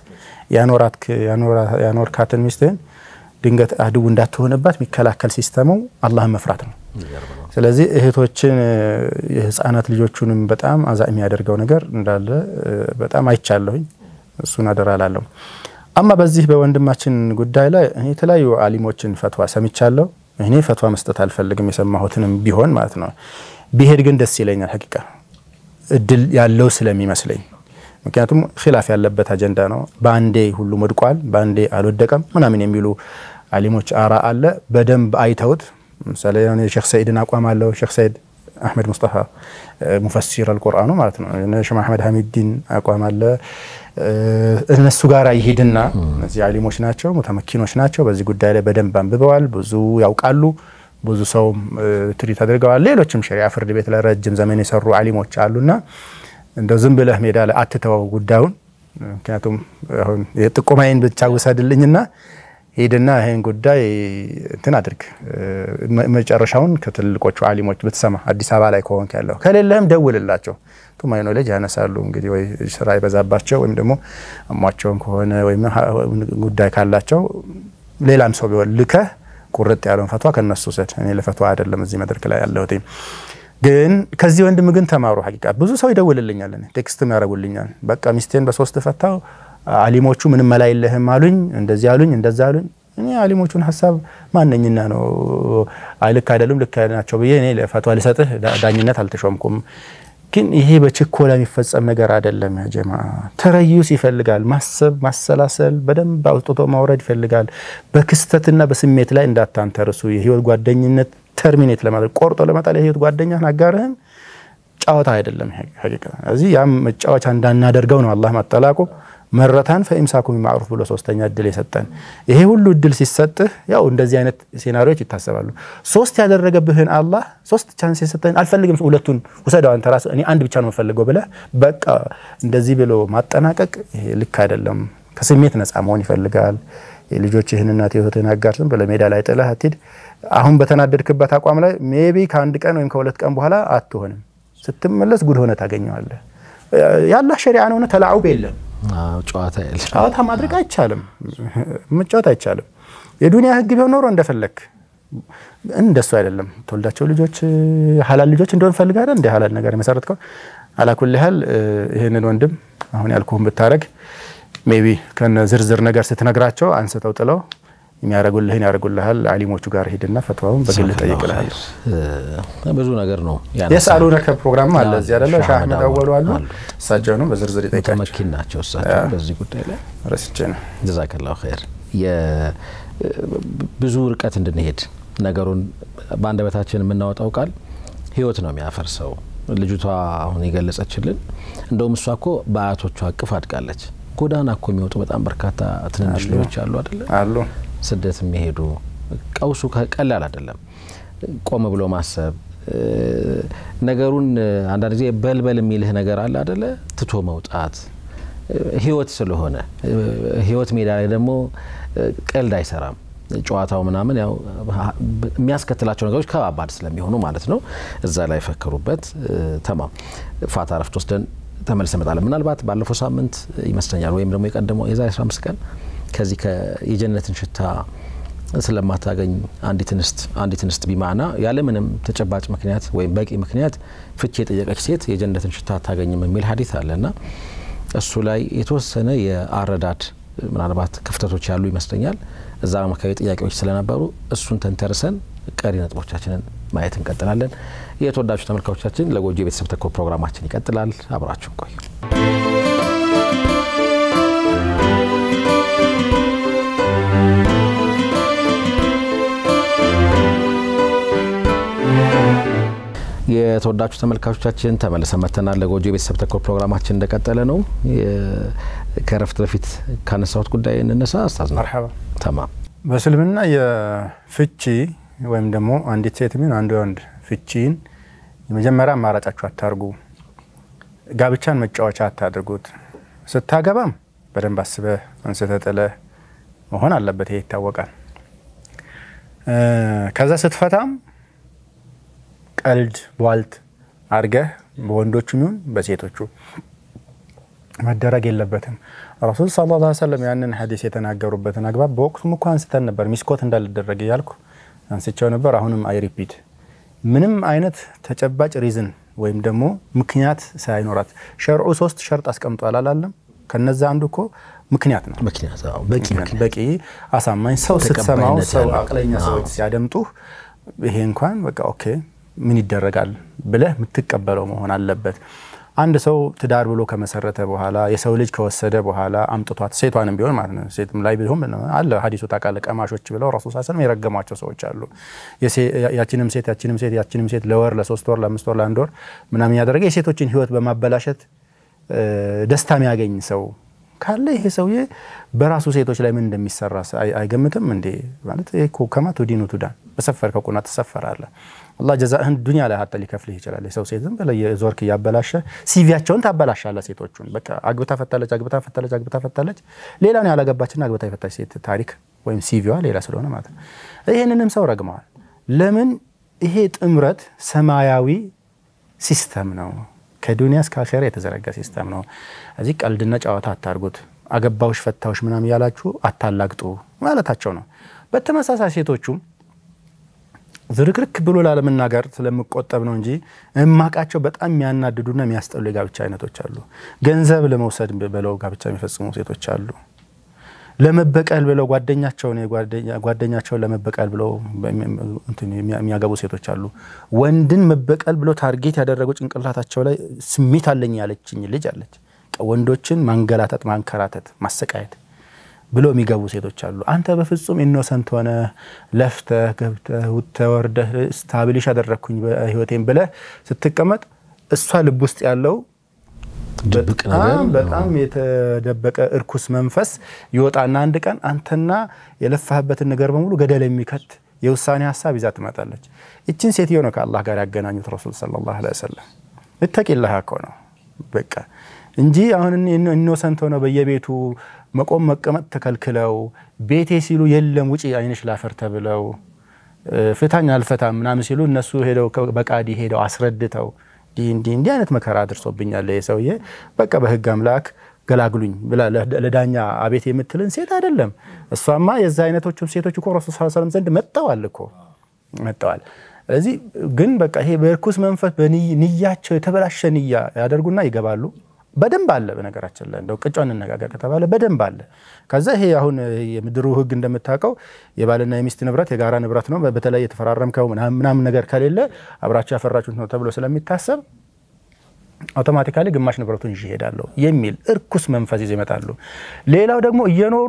S3: ያኖርካትን ሚስትህን ድንገት አድው እንዳትሆንባት የሚከላከል ሲስተሙ አላህን መፍራት ነው። ስለዚህ እህቶችን የህፃናት ልጆቹንም በጣም አዛ የሚያደርገው ነገር እንዳለ በጣም አይቻለሁኝ። እሱን አደራ ላለሁ። አማ በዚህ በወንድማችን ጉዳይ ላይ እኔ የተለያዩ አሊሞችን ፈትዋ ሰምቻለሁ። እኔ ፈትዋ መስጠት አልፈልግም፣ የሰማሁትንም ቢሆን ማለት ነው። ቢሄድ ግን ደስ ይለኛል፣ ሀቂቃ እድል ያለው ስለሚመስለኝ። ምክንያቱም ኺላፍ ያለበት አጀንዳ ነው። በአንዴ ሁሉም ወድቋል፣ በአንዴ አልወደቀም ምናምን የሚሉ አሊሞች አራ አለ። በደንብ አይተውት ምሳሌ የሼክ ሰኢድን አቋም አለው። ሼክ ሰኢድ አሕመድ ሙስጠፋ ሙፈሲር አልቁርአኑ ማለት ነው። ሼክ አሕመድ ሐሚዲን አቋም አለ። እነሱ ጋር ይሄድና እነዚህ አሊሞች ናቸው፣ ሙተመኪኖች ናቸው። በዚህ ጉዳይ ላይ በደንብ አንብበዋል፣ ብዙ ያውቃሉ፣ ብዙ ሰውም ትሪት አድርገዋል። ሌሎችም ሸሪዓ ፍርድ ቤት ላይ ረጅም ዘመን የሰሩ አሊሞች አሉና እንደው ዝም ብለህ ሜዳ ላይ አትተወው ጉዳዩን። ምክንያቱም አሁን የጥቆማዬን ብቻ ውሰድልኝና ሄድና ይህን ጉዳይ እንትን አድርግ። መጨረሻውን ከትልቆቹ አሊሞች ብትሰማ አዲስ አበባ ላይ ከሆንክ ያለው ከሌለህም ደውልላቸው። ቱማይኖ ልጅ ያነሳሉ። እንግዲህ ወይ ስራ ይበዛባቸው ወይም ደግሞ አሟቸውም ከሆነ ወይም ጉዳይ ካላቸው ሌላም ሰው ቢሆን ልከህ ቁርጥ ያለውን ፈቷ ከነሱ ውሰድ። እኔ ለፈቷ አይደለም እዚህ መድረክ ላይ ያለሁት። ግን ከዚህ ወንድም ግን ተማሩ። ሀቂቃ ብዙ ሰው ይደውልልኛል፣ ቴክስትም ያደርጉልኛል። በቃ ሚስቴን በሶስት ፈታው አሊሞቹ ምንም መላ የለህም አሉኝ፣ እንደዚህ አሉኝ፣ እንደዛ አሉኝ። እኔ አሊሞቹን ሀሳብ ማነኝና ነው ልክ አይደሉም ልክ ናቸው ብዬ እኔ ለፈቷ ልሰጥህ ዳኝነት አልተሾምኩም። ግን ይሄ በችኮላ የሚፈጸም ነገር አይደለም። ያ ጀማ ተረዩስ ይፈልጋል። ማሰብ፣ ማሰላሰል፣ በደንብ አውጥቶ ማውረድ ይፈልጋል። በክስተትና በስሜት ላይ እንዳታንተርሱ። የህይወት ጓደኝነት ተርሚኔት ለማድረግ ቆርጦ ለመጣል የህይወት ጓደኛህን አጋርህን ጨዋታ አይደለም። ሀቂቃ እዚህ ያም መጫወቻ እንዳናደርገው ነው አላህ ማጠላቁ መረታን ፈኢምሳኩም ቢማዕሩፍ ብሎ ሶስተኛ እድል የሰጠን። ይሄ ሁሉ እድል ሲሰጥህ ያው እንደዚህ አይነት ሴናሪዎች ይታሰባሉ። ሶስት ያደረገብህን አላህ ሶስት ቻንስ የሰጠህን አልፈልግም፣ ሁለቱን ውሰደው አንተ ራስህ፣ እኔ አንድ ብቻ ነው የምፈልገው ብለህ በቃ እንደዚህ ብሎ ማጠናቀቅ ይሄ ልክ አይደለም። ከስሜት ነፃ መሆን ይፈልጋል። የልጆችህን እናት ህይወትህን አጋር ዝም ብለህ ሜዳ ላይ ጥለህ አትሂድ። አሁን በተናደድክበት አቋም ላይ ሜቢ ከአንድ ቀን ወይም ከሁለት ቀን በኋላ አትሆንም። ስትመለስ ጉድ ሆነ ታገኘዋለህ። የአላህ ሸሪዓ ነውና ተላዑብ የለም
S2: ጨዋታ ያለ
S3: ጨዋታ ማድረግ አይቻልም፣ መጫወት አይቻልም። የዱንያ ህግ ቢሆን ኖሮ እንደፈለግ እንደሱ አይደለም። ተወልዳቸው ልጆች ሀላል ልጆች እንደሆን ፈልጋለ እንደ ሀላል ነገር የመሰረትከው አላኩል ያህል ይህንን ወንድም አሁን ያልኩህን ብታረግ ሜቢ ከነ ዝርዝር ነገር ስትነግራቸው አንስተው ጥለው የሚያደርጉልህን ያደርጉልሃል። አሊሞቹ ጋር ሂድና ፈትዋውን በግል ጠይቅልሃል።
S2: ብዙ ነገር ነው
S3: የስአሉነከ ፕሮግራም አለ እዚህ አይደለ? ሻህ አህመድ አወሉ አሉ። እሳቸውንም በዝርዝር ይጠይቃቸው።
S2: መኪን ናቸው እሳቸው በዚህ ጉዳይ ላይ
S3: ረስቼ ነው።
S2: ጀዛከላሁ ኸይር። ብዙ ርቀት እንድንሄድ ነገሩን በአንደበታችን የምናወጣው ቃል ህይወት ነው የሚያፈርሰው። ልጅቷ አሁን የገለጸችልን እንደውም እሷ እኮ በአያቶቿ እቅፍ አድጋለች። ጎዳና እኮ የሚወጡ በጣም በርካታ ትንንሽ ልጆች አሉ አይደለ?
S3: አሉ
S2: ስደት የሚሄዱ ቀውሱ ቀላል አይደለም። ቆም ብሎ ማሰብ ነገሩን አንዳንድ ጊዜ በልበል የሚልህ ነገር አለ አደለ? ትቶ መውጣት ህይወት ስለሆነ ህይወት ሜዳ ላይ ደግሞ ቀልድ አይሰራም። ጨዋታው ምናምን ያው የሚያስከትላቸው ነገሮች ከባባድ ስለሚሆኑ ማለት ነው። እዛ ላይ ፈከሩበት። ተማም ፋታ ረፍት ወስደን ተመልሰ እመጣለን። ምናልባት ባለፈው ሳምንት ይመስለኛል ወይም ደግሞ የቀደመው የዛሬ 15 ቀን ከዚህ የጀነትን ሽታ ስለማታገኝ አንዲት እንስት አንዲት እንስት ቢማና ያለምንም ተጨባጭ ምክንያት ወይም በቂ ምክንያት ፍቺ የጠየቀች ሴት የጀነትን ሽታ አታገኝም የሚል ሀዲት አለና እሱ ላይ የተወሰነ የአረዳድ ምናልባት ክፍተቶች ያሉ ይመስለኛል። እዛ አካባቢ ጥያቄዎች ስለነበሩ እሱን ተንተርሰን ቀሪ ነጥቦቻችንን ማየት እንቀጥላለን። የተወዳጁ ተመልካቾቻችን ለጎጆ የቤተሰብ ተኮር ፕሮግራማችን ይቀጥላል። አብራችሁን ቆዩ። የተወዳጁ ተመልካቾቻችን ተመልሰን መጥተናል። ለጎጆ የቤተሰብ ተኮር ፕሮግራማችን እንደቀጠለ ነው። ከረፍት በፊት ካነሳሁት ጉዳይ እንነሳ። አስታዝ
S3: መርሐባ
S2: ተማም
S3: በእስልምና የፍቺ ወይም ደግሞ አንዲት ሴት ሚሆን አንድ ወንድ ፍቺን የመጀመሪያ አማራጫችሁ አታርጉ። ጋብቻን መጫወቻ አታድርጉት። ስታገባም በደንብ አስበህ አንስተህ ጥለህ መሆን አለበት። ይሄ ይታወቃል። ከዛ ስትፈታም ቀልድ ቧልት አድርገህ በወንዶቹ ይሁን በሴቶቹ መደረግ የለበትም። ረሱል ሰለላሁ ዐለይሂ ወሰለም ያንን ሀዲስ የተናገሩበትን አግባብ በወቅቱም እኮ አንስተን ነበር። ሚስኮት እንዳልደረግ እያልኩ አንስቸው ነበር። አሁንም አይ ሪፒት ምንም አይነት ተጨባጭ ሪዝን ወይም ደግሞ ምክንያት ሳይኖራት ሸርዑ ሶስት ሸርጥ አስቀምጧል አላለም? ከነዛ አንዱ እኮ ምክንያት ነው።
S2: ምክንያት በቂ ምክንያት
S3: በቂ አሳማኝ ሰው ስትሰማው
S2: ተቀባይነት
S3: ሰው
S2: ያለው።
S3: አቅለኛ ሰዎች ሲያደምጡህ ይሄ እንኳን በቃ ኦኬ ምን ይደረጋል ብለህ የምትቀበለው መሆን አለበት። አንድ ሰው ትዳር ብሎ ከመሰረተ በኋላ የሰው ልጅ ከወሰደ በኋላ አምጥቷት ሴቷንም ቢሆን ማለት ነው ሴትም ላይ ቢሆን አለ ሀዲሱ ታውቃለህ፣ ቀማሾች ብለው ረሱል ስ ስለም የረገሟቸው ሰዎች አሉ። የሴ- ያችንም ሴት ያችንም ሴት ያችንም ሴት ለወር ለሶስት ወር ለአምስት ወር ለአንድ ወር ምናምን ያደረገ የሴቶችን ህይወት በማበላሸት እ፣ ደስታ የሚያገኝ ሰው ካለ ይሄ ሰውዬ በራሱ ሴቶች ላይ ምን እንደሚሰራ አይ- አይገምትም እንዴ? ማለት ይሄ እኮ ከማ ቱዲኑ ቱዳን በሰፈርከው ቁና ትሰፈራለህ። አላህ ጀዛህን ዱንያ ላይ ሀተ ሊከፍልህ ይችላል። የሰው ሴት ዝም ብለህ የዞርክ እያበላሸ ሲቪያቸውን ታበላሻለህ። ሴቶቹን በቃ አግብታ ፈታለች፣ አግብታ ፈታለች፣ አግብታ ፈታለች። ሌላውን ያላገባችና አግብታ የፈታች ሴት ታሪክ ወይም ሲቪዋ ሌላ ስለሆነ ማለት ነው። ይህንንም ሰው ረግመዋል። ለምን? ይሄ ጥምረት ሰማያዊ ሲስተም ነው። ከዱንያ እስከ አኼራ የተዘረጋ ሲስተም ነው። እዚህ ቀልድና ጨዋታ አታርጉት። አገባውሽ ፈታውሽ ምናምን እያላችሁ አታላግጡ ማለታቸው ነው። በተመሳሳይ ሴቶቹም ዝርክርክ ብሎ ላለመናገር ስለምቆጠብ ነው እንጂ እማቃቸው በጣም የሚያናድዱና የሚያስጠሉ የጋብቻ አይነቶች አሉ። ገንዘብ ለመውሰድ ብለው ጋብቻ የሚፈጽሙ ሴቶች አሉ። ለመበቀል ብለው ጓደኛቸውን ጓደኛቸውን ለመበቀል ብለው እንትን የሚያገቡ ሴቶች አሉ። ወንድን መበቀል ብለው ታርጌት ያደረጉ ጭንቅላታቸው ላይ ስሜት አለኝ ያለችኝ ልጅ አለች። ወንዶችን ማንገላታት፣ ማንከራተት፣ ማሰቃየት ብሎ የሚገቡ ሴቶች አሉ። አንተ በፍጹም ኢኖሰንት ሆነ ለፍተህ ገብተህ ውጥተህ ወርደህ ስታብሊሽ ያደረግኩኝ በህይወቴም ብለህ ስትቀመጥ እሷ ልብ ውስጥ ያለው
S2: ድብቅ ነገር
S3: በጣም በጣም የተደበቀ እርኩስ መንፈስ ይወጣና አንድ ቀን አንተና የለፋህበትን ነገር በሙሉ ገደል የሚከት የውሳኔ ሀሳብ ይዛ ትመጣለች። ይችን ሴትዮ ነው ከአላህ ጋር ያገናኙት ረሱል ሰለላሁ ዐለይሂ ወሰለም። እተቂላህ እኮ ነው በቃ እንጂ አሁን ኢኖሰንት ሆነው በየቤቱ መቆም መቀመጥ ተከልክለው ቤቴ ሲሉ የለም ውጪ አይንሽ ላፈር ተብለው ፍታኝ አልፈታም ምናምን ሲሉ እነሱ ሄደው በቃዲ ሄደው አስረድተው እንዲህ እንዲህ እንዲህ አይነት መከራ አድርሶብኛል ይህ ሰውዬ በቃ በህግ አምላክ ገላግሉኝ ብላ ለዳኛ አቤት የምትልን ሴት አይደለም። እሷማ የዛ አይነቶቹ ሴቶች እኮ ረሱል ሰለላሁ ዐለይሂ ወሰለም ዘንድ መጥተዋል እኮ መጥተዋል። ስለዚህ ግን በቃ ይሄ በርኩስ መንፈስ በንያቸው የተበላሸ ንያ ያደርጉና ይገባሉ። በደንብ አለ። በነገራችን ላይ እንደው ቅጫ እንነጋገር ከተባለ በደንብ አለ። ከዛ ይሄ አሁን የምድሩ ሕግ እንደምታውቀው የባልና የሚስት ንብረት የጋራ ንብረት ነው። በተለይ የተፈራረምከው ምናምን ነገር ከሌለ አብራችሁ ያፈራችሁት ነው ተብሎ ስለሚታሰብ አውቶማቲካሊ ግማሽ ንብረቱን ይዤ እሄዳለሁ የሚል እርኩስ መንፈስ ይዘው ይመጣሉ። ሌላው ደግሞ እየኖሩ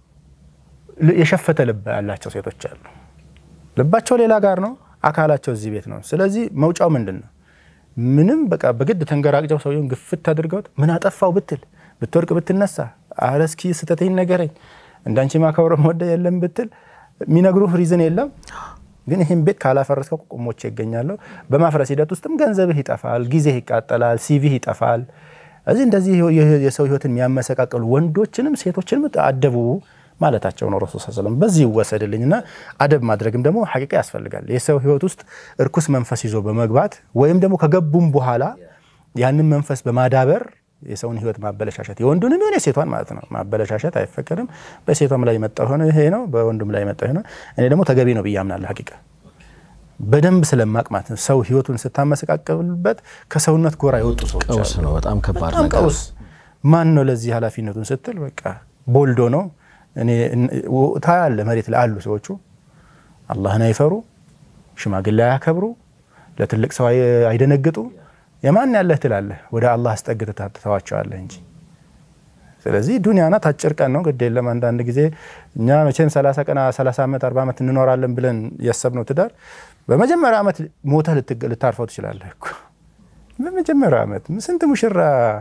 S3: የሸፈተ ልብ ያላቸው ሴቶች አሉ። ልባቸው ሌላ ጋር ነው፣ አካላቸው እዚህ ቤት ነው። ስለዚህ መውጫው ምንድን ነው? ምንም በቃ በግድ ተንገራግጨው ሰውየውን ግፍት አድርገውት ምን አጠፋው ብትል ብትወርቅ ብትነሳ፣ አረ እስኪ ስተተኝ ነገረኝ እንዳንቺ ማከብረ ወደ የለም ብትል የሚነግሩህ ሪዝን የለም። ግን ይህን ቤት ካላፈረስከው ቁሞቼ ይገኛለሁ። በማፍረስ ሂደት ውስጥም ገንዘብህ ይጠፋል፣ ጊዜህ ይቃጠላል፣ ሲቪህ ይጠፋል። እዚህ እንደዚህ የሰው ህይወትን የሚያመሰቃቀሉ ወንዶችንም ሴቶችንም አደቡ ማለታቸው ነው ረሱል ሰለም። በዚህ ይወሰድልኝ እና አደብ ማድረግም ደግሞ ሐቂቃ ያስፈልጋል። የሰው ህይወት ውስጥ እርኩስ መንፈስ ይዞ በመግባት ወይም ደግሞ ከገቡም በኋላ ያንን መንፈስ በማዳበር የሰውን ህይወት ማበለሻሸት የወንዱንም የሆነ የሴቷን ማለት ነው ማበለሻሸት አይፈቀድም። በሴቷም ላይ የመጣ ሆነ ይሄ ነው፣ በወንዱም ላይ የመጣ ሆነ እኔ ደግሞ ተገቢ ነው ብዬ አምናለሁ። ሐቂቃ በደንብ ስለማቅ ማለት ነው። ሰው ህይወቱን ስታመሰቃቀልበት ከሰውነት ጎራ የወጡ ሰዎች
S2: ቀውስ ነው። በጣም ከባድ
S3: በጣም
S2: ነገር
S3: ቀውስ። ማን ነው ለዚህ ኃላፊነቱን ስትል በቃ ቦልዶ ነው። እኔ ታያለ መሬት ላይ አሉ ሰዎቹ አላህን አይፈሩ፣ ሽማግሌ አያከብሩ፣ ለትልቅ ሰው አይደነግጡ። የማን ያለህ ትላለህ፣ ወደ አላህ አስጠግተህ ትተዋቸዋለህ እንጂ። ስለዚህ ዱንያ ናት፣ አጭር ቀን ነው። ግድ የለም አንዳንድ ጊዜ እኛ መቼም 30 ቀን 30 ዓመት 40 ዓመት እንኖራለን ብለን ያሰብነው ትዳር በመጀመሪያ ዓመት ሞተህ ልታርፈው ትችላለህ እኮ። በመጀመሪያ ዓመት ስንት ሙሽራ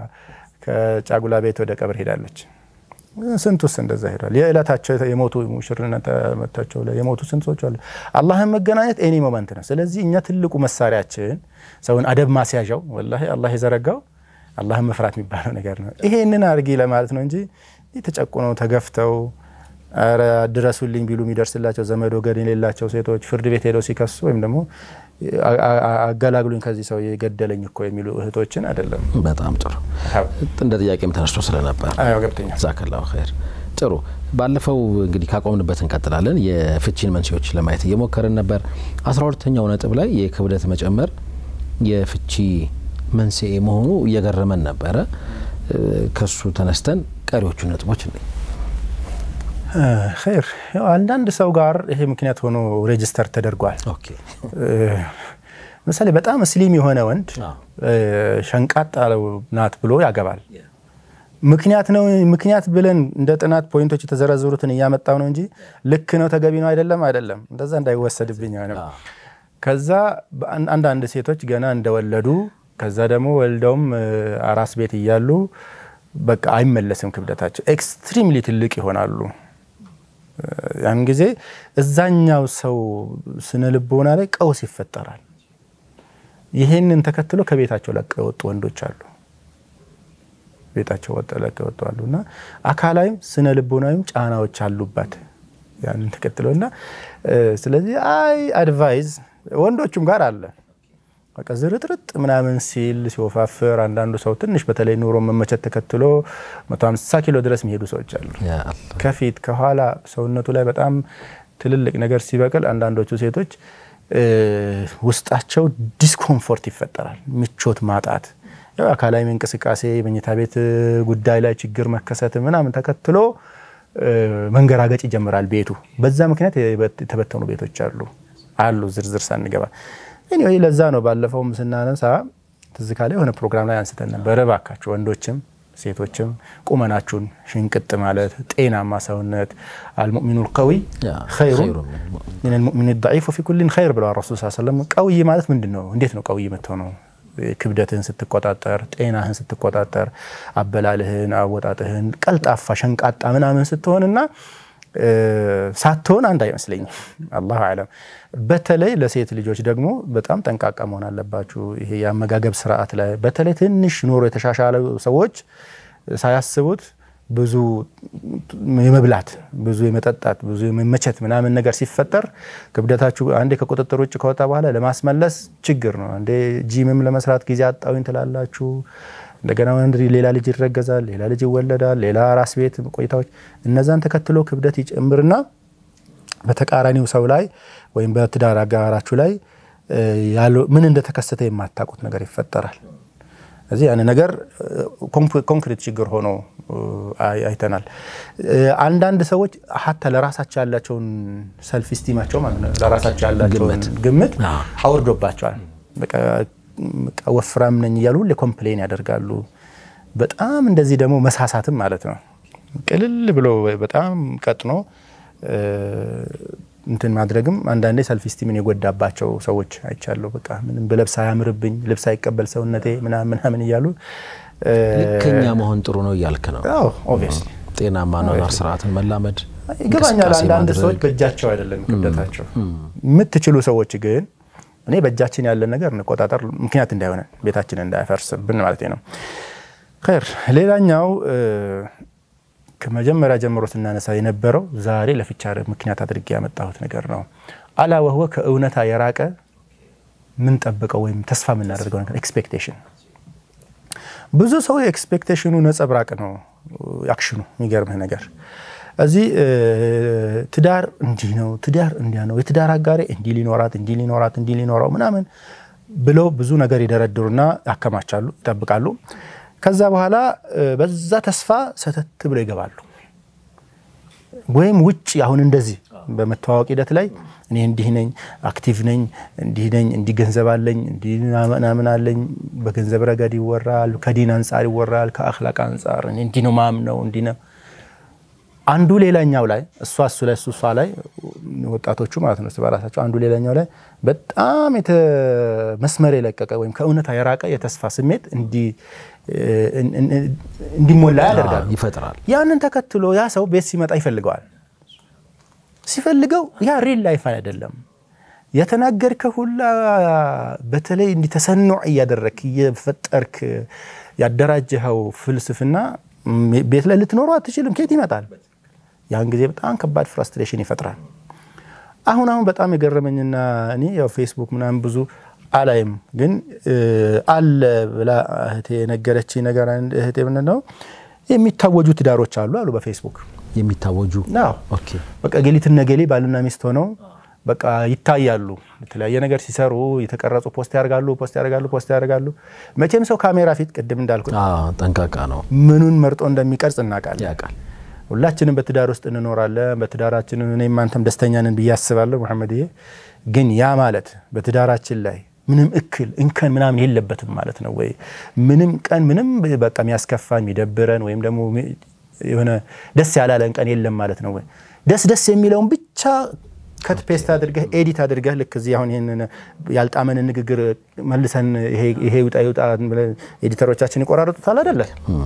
S3: ከጫጉላ ቤት ወደ ቀብር ሄዳለች። ስንት ውስጥ እንደዛ ሄዷል። የዕለታቸው የሞቱ ሙሽርነት መታቸው ላይ የሞቱ ስንት ሰዎች አሉ። አላህን መገናኘት ኤኒ ሞመንት ነው። ስለዚህ እኛ ትልቁ መሳሪያችን ሰውን አደብ ማስያዣው ወላሂ አላህ የዘረጋው አላህን መፍራት የሚባለው ነገር ነው። ይሄንን አድርጊ ለማለት ነው እንጂ ተጨቁነው ተገፍተው ኧረ ድረሱልኝ ቢሉ የሚደርስላቸው ዘመድ ወገን የሌላቸው ሴቶች ፍርድ ቤት ሄደው ሲከሱ ወይም ደግሞ አገላግሉኝ ከዚህ ሰው የገደለኝ እኮ የሚሉ እህቶችን አይደለም።
S2: በጣም ጥሩ እንደ ጥያቄም ተነስቶ ስለነበር
S3: አዎ ገብተኛል።
S2: ጀዛከላሁ ኸይር። ጥሩ ባለፈው እንግዲህ ካቆምንበት እንቀጥላለን። የፍቺን መንስኤዎች ለማየት እየሞከርን ነበር። አስራ ሁለተኛው ነጥብ ላይ የክብደት መጨመር የፍቺ መንስኤ መሆኑ እየገረመን ነበረ። ከሱ ተነስተን ቀሪዎቹ ነጥቦች እንዴ
S3: ኸይር አንዳንድ ሰው ጋር ይሄ ምክንያት ሆኖ ሬጅስተር ተደርጓል።
S2: ኦኬ
S3: ምሳሌ በጣም ስሊም የሆነ ወንድ ሸንቃጣ ናት ብሎ ያገባል። ምክንያት ነው ምክንያት ብለን እንደ ጥናት ፖይንቶች የተዘረዘሩትን እያመጣው ነው እንጂ ልክ ነው ተገቢ ነው አይደለም አይደለም፣ እንደዛ እንዳይወሰድብኝ ሆነ። ከዛ አንዳንድ ሴቶች ገና እንደወለዱ ከዛ ደግሞ ወልደውም አራስ ቤት እያሉ በቃ አይመለስም ክብደታቸው ኤክስትሪምሊ ትልቅ ይሆናሉ። ያን ጊዜ እዛኛው ሰው ስነ ልቦና ላይ ቀውስ ይፈጠራል። ይሄንን ተከትሎ ከቤታቸው ለቀው የወጡ ወንዶች አሉ። ቤታቸው ወጥ ለቀው የወጡ አሉ እና አካላዊም ስነ ልቦናዊም ጫናዎች አሉባት ያንን ተከትሎ እና ስለዚህ አይ አድቫይዝ ወንዶቹም ጋር አለ በቃ ዝርጥርጥ ምናምን ሲል ሲወፋፍር አንዳንዱ ሰው ትንሽ በተለይ ኑሮ መመቸት ተከትሎ 150 ኪሎ ድረስ የሚሄዱ ሰዎች አሉ። ከፊት ከኋላ ሰውነቱ ላይ በጣም ትልልቅ ነገር ሲበቅል አንዳንዶቹ ሴቶች ውስጣቸው ዲስኮምፎርት ይፈጠራል፣ ምቾት ማጣት፣ ያው አካላዊ እንቅስቃሴ፣ መኝታ ቤት ጉዳይ ላይ ችግር መከሰት ምናምን ተከትሎ መንገራገጭ ይጀምራል ቤቱ። በዛ ምክንያት የተበተኑ ቤቶች አሉ አሉ ዝርዝር ሳንገባ ኤኒዌይ ለዛ ነው ባለፈውም ስናነሳ ትዝ ካለ የሆነ ፕሮግራም ላይ አንስተን ነበር። እባካችሁ ወንዶችም ሴቶችም ቁመናችሁን ሽንቅጥ ማለት ጤናማ ሰውነት አልሙእሚኑ ልቀዊ ኸይሩ ሚን ልሙእሚን ضዒፍ ወፊ ኩሊን ኸይር ብለዋል ረሱል ስ ሰለም። ቀውይ ማለት ምንድን ነው? እንዴት ነው ቀውይ የምትሆነው? ክብደትህን ስትቆጣጠር፣ ጤናህን ስትቆጣጠር፣ አበላልህን፣ አወጣጥህን ቀልጣፋ ሸንቃጣ ምናምን ስትሆንና ሳትሆን አንድ አይመስለኝም። አላሁ አለም። በተለይ ለሴት ልጆች ደግሞ በጣም ጠንቃቃ መሆን አለባችሁ። ይሄ የአመጋገብ ስርዓት ላይ በተለይ ትንሽ ኑሮ የተሻሻለ ሰዎች ሳያስቡት ብዙ የመብላት ብዙ የመጠጣት ብዙ የመመቸት ምናምን ነገር ሲፈጠር ክብደታችሁ አንዴ ከቁጥጥር ውጭ ከወጣ በኋላ ለማስመለስ ችግር ነው። አንዴ ጂምም ለመስራት ጊዜ አጣዊኝ ትላላችሁ። እንደገና ወንድ ሌላ ልጅ ይረገዛል፣ ሌላ ልጅ ይወለዳል፣ ሌላ ራስ ቤት ቆይታዎች፣ እነዛን ተከትሎ ክብደት ይጨምርና በተቃራኒው ሰው ላይ ወይም በትዳር አጋራችሁ ላይ ምን እንደተከሰተ የማታውቁት ነገር ይፈጠራል። እዚህ ያን ነገር ኮንክሪት ችግር ሆኖ አይተናል። አንዳንድ ሰዎች ሀታ ለራሳቸው ያላቸውን ሰልፍ ስቲማቸው ማለት ነው ለራሳቸው ያላቸውን ግምት አውርዶባቸዋል። በቃ ወፍራም ነኝ እያሉ ሁሌ ኮምፕሌን ያደርጋሉ። በጣም እንደዚህ ደግሞ መሳሳትም ማለት ነው ቅልል ብሎ በጣም ቀጥኖ እንትን ማድረግም አንዳንዴ ሰልፍ ስቲምን የጎዳባቸው ሰዎች አይቻለሁ። በቃ ምንም በለብስ አያምርብኝ፣ ልብስ አይቀበል ሰውነቴ ምናምን ምናምን እያሉ
S2: ልከኛ መሆን ጥሩ ነው እያልክ ነው።
S3: ኦብቪየስሊ
S2: ጤናማ ኗኗር ስርዓትን መላመድ
S3: ይገባኛል። አንዳንድ ሰዎች በእጃቸው አይደለም ክብደታቸው። የምትችሉ ሰዎች ግን እኔ በእጃችን ያለን ነገር እንቆጣጠር፣ ምክንያት እንዳይሆነን ቤታችን እንዳያፈርስብን ማለት ነው። ኸይር ሌላኛው ከመጀመሪያ ጀምሮ ስናነሳ የነበረው ዛሬ ለፍቻ ምክንያት አድርጌ ያመጣሁት ነገር ነው። አላ ወህወ ከእውነታ የራቀ ምንጠብቀው ወይም ተስፋ የምናደርገው ነገር ኤክስፔክቴሽን። ብዙ ሰው የኤክስፔክቴሽኑ ነጸብራቅ ነው አክሽኑ። የሚገርምህ ነገር እዚህ ትዳር እንዲህ ነው፣ ትዳር እንዲያ ነው፣ የትዳር አጋሬ እንዲህ ሊኖራት እንዲህ ሊኖራት እንዲህ ሊኖረው ምናምን ብለው ብዙ ነገር ይደረድሩና ያከማቻሉ፣ ይጠብቃሉ። ከዛ በኋላ በዛ ተስፋ ሰተት ብለው ይገባሉ። ወይም ውጭ አሁን እንደዚህ በመተዋወቅ ሂደት ላይ እኔ እንዲህ ነኝ፣ አክቲቭ ነኝ፣ እንዲህ ነኝ፣ እንዲህ ገንዘብ አለኝ፣ እንዲህ ምናምን አለኝ። በገንዘብ ረገድ ይወራል፣ ከዲን አንጻር ይወራል፣ ከአክላቅ አንጻር እንዲህ ነው ማምነው፣ እንዲህ ነው አንዱ ሌላኛው ላይ እሷ እሱ ላይ እሱ እሷ ላይ ወጣቶቹ ማለት ነው በራሳቸው አንዱ ሌላኛው ላይ በጣም መስመር የለቀቀ ወይም ከእውነታ የራቀ የተስፋ ስሜት እንዲሞላ ያደርጋል፣
S2: ይፈጥራል።
S3: ያንን ተከትሎ ያ ሰው ቤት ሲመጣ ይፈልገዋል። ሲፈልገው ያ ሪል ላይፍ አይደለም። የተናገርከው ሁላ በተለይ እንዲህ ተሰኑዕ እያደረግክ እየፈጠርክ ያደራጀኸው ፍልስፍና ቤት ላይ ልትኖሩ አትችልም። ከየት ይመጣል? ያን ጊዜ በጣም ከባድ ፍራስትሬሽን ይፈጥራል። አሁን አሁን በጣም የገረመኝና እኔ ያው ፌስቡክ ምናምን ብዙ አላይም፣ ግን አለ ብላ እህቴ የነገረች ነገር እህቴ ምንድን ነው የሚታወጁ ትዳሮች አሉ አሉ በፌስቡክ
S2: የሚታወጁ
S3: ኦኬ፣ በቃ ገሊትና ገሌ ባልና ሚስት ሆነው በቃ ይታያሉ። የተለያየ ነገር ሲሰሩ የተቀረጹ ፖስት ያደርጋሉ፣ ፖስት ያደርጋሉ፣ ፖስት ያደርጋሉ። መቼም ሰው ካሜራ ፊት ቅድም እንዳልኩት
S2: ጠንቃቃ ነው።
S3: ምኑን መርጦ እንደሚቀርጽ እናውቃለን።
S2: ያውቃል።
S3: ሁላችንም በትዳር ውስጥ እንኖራለን። በትዳራችን እኔም አንተም ደስተኛ ነን ብዬ አስባለሁ። መሐመድዬ ግን ያ ማለት በትዳራችን ላይ ምንም እክል እንከን ምናምን የለበትም ማለት ነው ወይ? ምንም ቀን ምንም በቃ የሚያስከፋን የሚደብረን ወይም ደግሞ የሆነ ደስ ያላለን ቀን የለም ማለት ነው ወይ? ደስ ደስ የሚለውን ብቻ ከት ፔስት አድርገህ ኤዲት አድርገህ ልክ እዚህ አሁን ይህን ያልጣመን ንግግር መልሰን ይሄ ይውጣ ይውጣ ኤዲተሮቻችን ይቆራረጡታል አይደለ?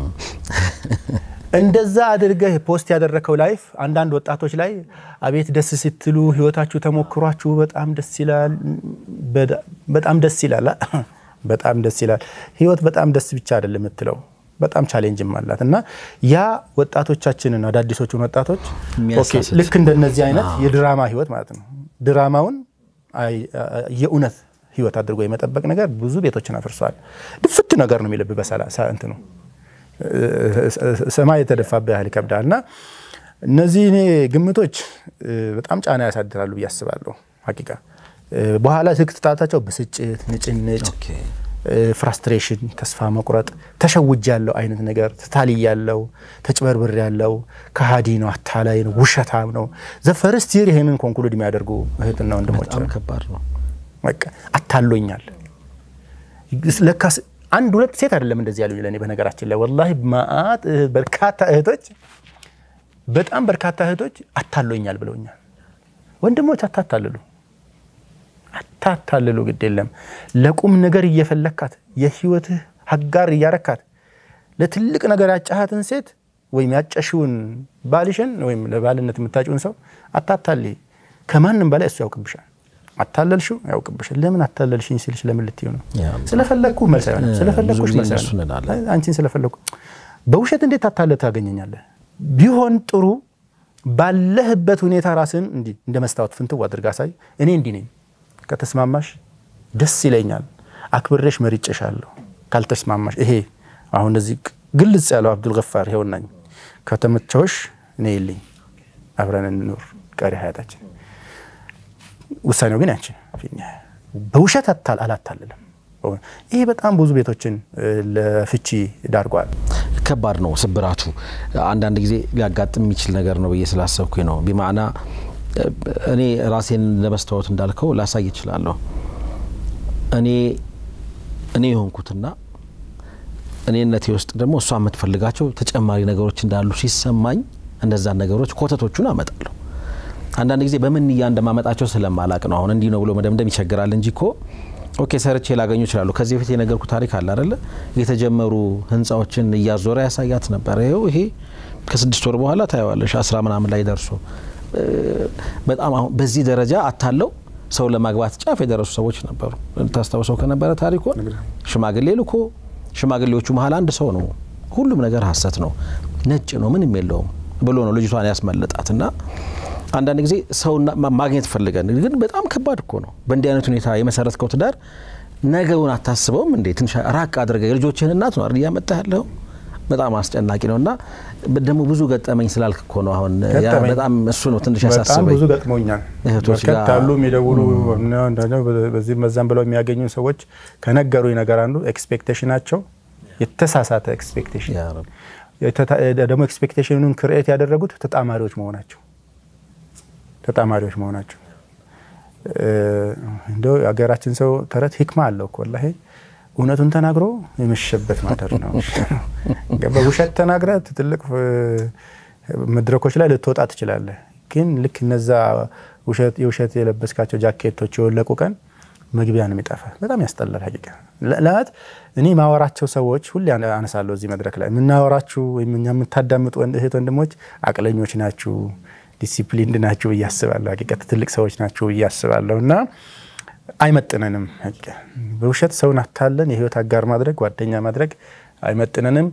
S3: እንደዛ አድርገህ ፖስት ያደረከው ላይፍ አንዳንድ ወጣቶች ላይ አቤት ደስ ስትሉ ህይወታችሁ ተሞክሯችሁ በጣም ደስ ይላል፣ በጣም ደስ ይላል፣ በጣም ደስ ይላል። ህይወት በጣም ደስ ብቻ አይደለም የምትለው በጣም ቻሌንጅም አላት እና ያ ወጣቶቻችንን አዳዲሶቹን ወጣቶች ልክ እንደነዚህ አይነት የድራማ ህይወት ማለት ነው ድራማውን የእውነት ህይወት አድርጎ የመጠበቅ ነገር ብዙ ቤቶችን አፍርሷል። ድፍት ነገር ነው የሚልብ በሰላ እንትኑ ሰማይ የተደፋብህ ያህል ይከብዳል። እና እነዚህ እኔ ግምቶች በጣም ጫና ያሳድራሉ ብዬ አስባለሁ። ሀቂቃ በኋላ ስትጣታቸው ብስጭት፣ ንጭንጭ ፍራስትሬሽን፣ ተስፋ መቁረጥ፣ ተሸውጅ ያለው አይነት ነገር ተታልይ ያለው ተጭበርብር ያለው ከሃዲ ነው፣ አታላይ ነው፣ ውሸታም ነው። ዘፈርስት ይር ይህንን ኮንክሉድ የሚያደርጉ እህትና ወንድሞች
S2: በጣም ከባድ ነው።
S3: በቃ አታሎኛል። ለካስ አንድ ሁለት ሴት አይደለም እንደዚህ ያሉኝ ለእኔ በነገራችን ላይ ወላሂ ማአት በርካታ እህቶች በጣም በርካታ እህቶች አታሎኛል ብለውኛል። ወንድሞች አታታልሉ አታታልሉ ግድ የለም ለቁም ነገር እየፈለካት የህይወትህ አጋር እያረካት ለትልቅ ነገር ያጫሃትን ሴት ወይም ያጨሽውን ባልሽን ወይም ለባልነት የምታጭውን ሰው አታታል። ከማንም በላይ እሱ ያውቅብሻል። አታለልሽው ያውቅብሻል። ለምን አታለልሽኝ ሲልሽ ለምን ልትዩ ነው? ስለፈለግኩ መልስ አይሆንም። ስለፈለግኩሽ መልስ አይሆንም። አንቺን ስለፈለግኩ በውሸት እንዴት አታለ ታገኘኛለህ? ቢሆን ጥሩ ባለህበት ሁኔታ ራስን እንዲህ እንደ መስታወት ፍንትው አድርጋ ሳይ እኔ እንዲህ ነኝ ከተስማማሽ ደስ ይለኛል፣ አክብሬሽ መርጬሻለሁ። ካልተስማማሽ ይሄ አሁን እንደዚህ ግልጽ ያለው አብዱል ገፋር ይኸውናኝ ከተመቸውሽ እኔ የለኝ አብረን እንኑር ቀሪ ሀያታችን። ውሳኔው ግን ያንቺን በውሸት አላታልልም። ይሄ በጣም ብዙ ቤቶችን ለፍቺ ዳርጓል።
S2: ከባድ ነው ስብራቱ። አንዳንድ ጊዜ ሊያጋጥም የሚችል ነገር ነው ብዬ ስላሰብኩኝ ነው። ቢማዕና እኔ ራሴን ለመስታወት እንዳልከው ላሳይ እችላለሁ። እኔ እኔ የሆንኩትና እኔነቴ ውስጥ ደግሞ እሷ የምትፈልጋቸው ተጨማሪ ነገሮች እንዳሉ ሲሰማኝ እነዛን ነገሮች ኮተቶቹን አመጣለሁ። አንዳንድ ጊዜ በምን ንያ እንደማመጣቸው ስለማላቅ ነው። አሁን እንዲህ ነው ብሎ መደምደም ይቸግራል እንጂ እኮ ኦኬ ሰርቼ ላገኙ ይችላሉ። ከዚህ በፊት የነገርኩ ታሪክ አለ አይደለ? የተጀመሩ ህንፃዎችን እያዞረ ያሳያት ነበር። ይኸው ይሄ ከስድስት ወር በኋላ ታየዋለሽ አስራ ምናምን ላይ ደርሶ በጣም አሁን በዚህ ደረጃ አታለው ሰው ለማግባት ጫፍ የደረሱ ሰዎች ነበሩ። ታስታውሰው ከነበረ ታሪኮን ሽማግሌ ልኮ ሽማግሌዎቹ መሀል አንድ ሰው ነው ሁሉም ነገር ሀሰት ነው ነጭ ነው ምንም የለውም ብሎ ነው ልጅቷን ያስመለጣት እና አንዳንድ ጊዜ ሰው ማግኘት ፈልገን ግን በጣም ከባድ እኮ ነው። በእንዲህ አይነት ሁኔታ የመሰረትከው ትዳር ነገውን አታስበውም እንዴ? ትንሽ ራቅ አድርገ የልጆችህን እናት ነው እያመጣ ያለው በጣም አስጨናቂ ነው እና ደግሞ ብዙ ገጠመኝ ስላልክ እኮ ነው አሁን በጣም እሱ ነው ትንሽ ያሳስበኝ።
S3: ብዙ ገጥሞኛል።
S2: እህቶች
S3: በርከት ያሉ የሚደውሉ በዚህ መዛም ብለው የሚያገኙ ሰዎች ከነገሩኝ ነገር አንዱ ኤክስፔክቴሽናቸው የተሳሳተ ኤክስፔክቴሽን ደግሞ ኤክስፔክቴሽኑን ክርኤት ያደረጉት ተጣማሪዎች መሆናቸው ተጣማሪዎች መሆናቸው እንደው የሀገራችን ሰው ተረት ሂክማ አለው እኮ ወላሂ እውነቱን ተናግሮ የመሸበት ማደር ነው። በውሸት ተናግረ ትልቅ መድረኮች ላይ ልትወጣ ትችላለህ። ግን ልክ እነዛ የውሸት የለበስካቸው ጃኬቶች የወለቁ ቀን መግቢያ ነው የሚጠፋ። በጣም ያስጠላል። ሀቂቃ ለማለት እኔ ማወራቸው ሰዎች ሁሌ አነሳለሁ እዚህ መድረክ ላይ የምናወራችሁ ወይም እኛ የምታዳምጡ እህት ወንድሞች አቅለኞች ናችሁ ዲሲፕሊንድ ናችሁ ብዬ አስባለሁ። ሀቂቀት ትልቅ ሰዎች ናችሁ ብዬ አስባለሁ እና አይመጥነንም። በውሸት ሰውን አታለን የህይወት አጋር ማድረግ ጓደኛ ማድረግ አይመጥነንም።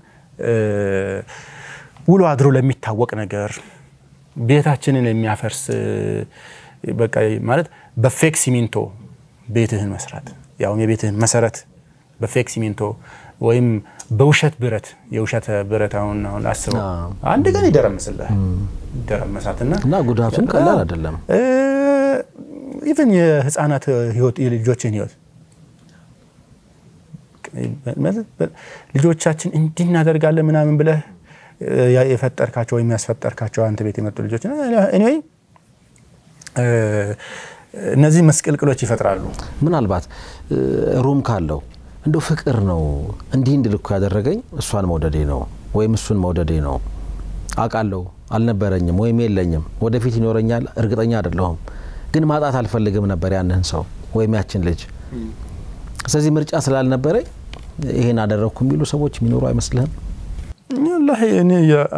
S3: ውሎ አድሮ ለሚታወቅ ነገር ቤታችንን የሚያፈርስ በቃ ማለት በፌክ ሲሚንቶ ቤትህን መስራት ያውም የቤትህን መሰረት በፌክ ሲሚንቶ ወይም በውሸት ብረት የውሸት ብረት አሁን አሁን አስበው አንድ ቀን ይደረምስልህ ይደረመሳትና
S2: እና ጉዳቱም ቀላል አይደለም።
S3: ኢቨን የህፃናት ህይወት የልጆችን ህይወት ልጆቻችን እንዲህ እናደርጋለን ምናምን ብለህ የፈጠርካቸው ወይም ያስፈጠርካቸው አንተ ቤት የመጡ ልጆች ኤኒዌይ እነዚህ መስቅልቅሎች ይፈጥራሉ።
S2: ምናልባት ሩም ካለው እንደው ፍቅር ነው እንዲህ እንድል እኮ ያደረገኝ እሷን መውደዴ ነው ወይም እሱን መውደዴ ነው አውቃለሁ አልነበረኝም ወይም የለኝም ወደፊት ይኖረኛል እርግጠኛ አይደለሁም ግን ማጣት አልፈልግም ነበር ያንን ሰው ወይም ያችን ልጅ ስለዚህ ምርጫ ስላልነበረኝ ይሄን አደረግኩ የሚሉ ሰዎች የሚኖሩ አይመስልህም
S3: ወላሂ እኔ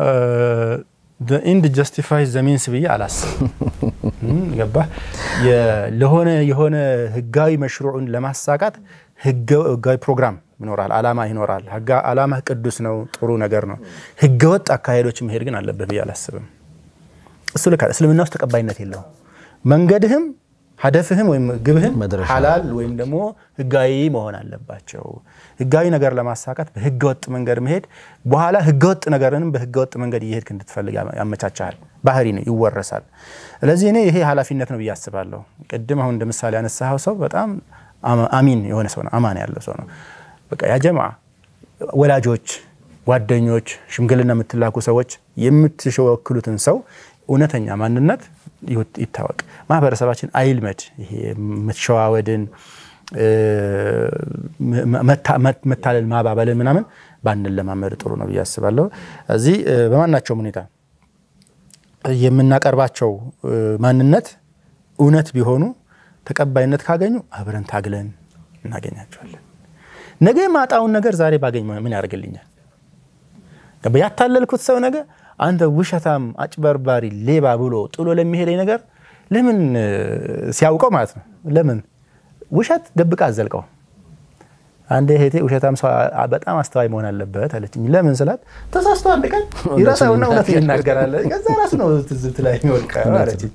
S3: ኢንድ ጀስቲፋይ ዘሚንስ ብዬ አላስብም ገባህ ለሆነ የሆነ ህጋዊ መሽሩዕን ለማሳካት ህጋዊ ፕሮግራም ይኖራል፣ አላማ ይኖራል። አላማ ቅዱስ ነው፣ ጥሩ ነገር ነው። ህገወጥ አካሄዶች መሄድ ግን አለብህ ብዬ አላስብም። እሱ ልክ እስልምና ውስጥ ተቀባይነት የለውም። መንገድህም ሀደፍህም ወይም ግብህም ሀላል ወይም ደግሞ ህጋዊ መሆን አለባቸው። ህጋዊ ነገር ለማሳካት በህገወጥ መንገድ መሄድ በኋላ ህገወጥ ነገርንም በህገወጥ መንገድ እየሄድክ እንድትፈልግ ያመቻቻል። ባህሪ ነው፣ ይወረሳል። ስለዚህ እኔ ይሄ ኃላፊነት ነው ብዬ አስባለሁ። ቅድም አሁን እንደ ምሳሌ ያነሳኸው ሰው በጣም አሚን የሆነ ሰው ነው፣ አማን ያለው ሰው ነው። በቃ ያ ጀማ ወላጆች፣ ጓደኞች፣ ሽምግልና የምትላኩ ሰዎች የምትወክሉትን ሰው እውነተኛ ማንነት ይታወቅ። ማህበረሰባችን አይልመድ ይሄ መሸዋወድን፣ መታለል፣ ማባበልን ምናምን ባንለማመድ ጥሩ ነው ብዬ አስባለሁ። እዚህ በማናቸውም ሁኔታ የምናቀርባቸው ማንነት እውነት ቢሆኑ ተቀባይነት ካገኙ አብረን ታግለን እናገኛቸዋለን። ነገ የማጣውን ነገር ዛሬ ባገኝ ምን ያደርግልኛል? ያታለልኩት ሰው ነገ አንተ ውሸታም፣ አጭበርባሪ፣ ሌባ ብሎ ጥሎ ለሚሄደኝ ነገር ለምን ሲያውቀው ማለት ነው ለምን ውሸት ደብቃ አዘልቀው። አንዴ እህቴ ውሸታም ሰው በጣም አስተዋይ መሆን አለበት አለችኝ። ለምን ስላት ተሳስቶ አንድ ቀን ይረሳውና እውነት ይናገራል። ከዛ ራሱ ነው ትዝብት ላይ የሚወድቀው አለችኝ።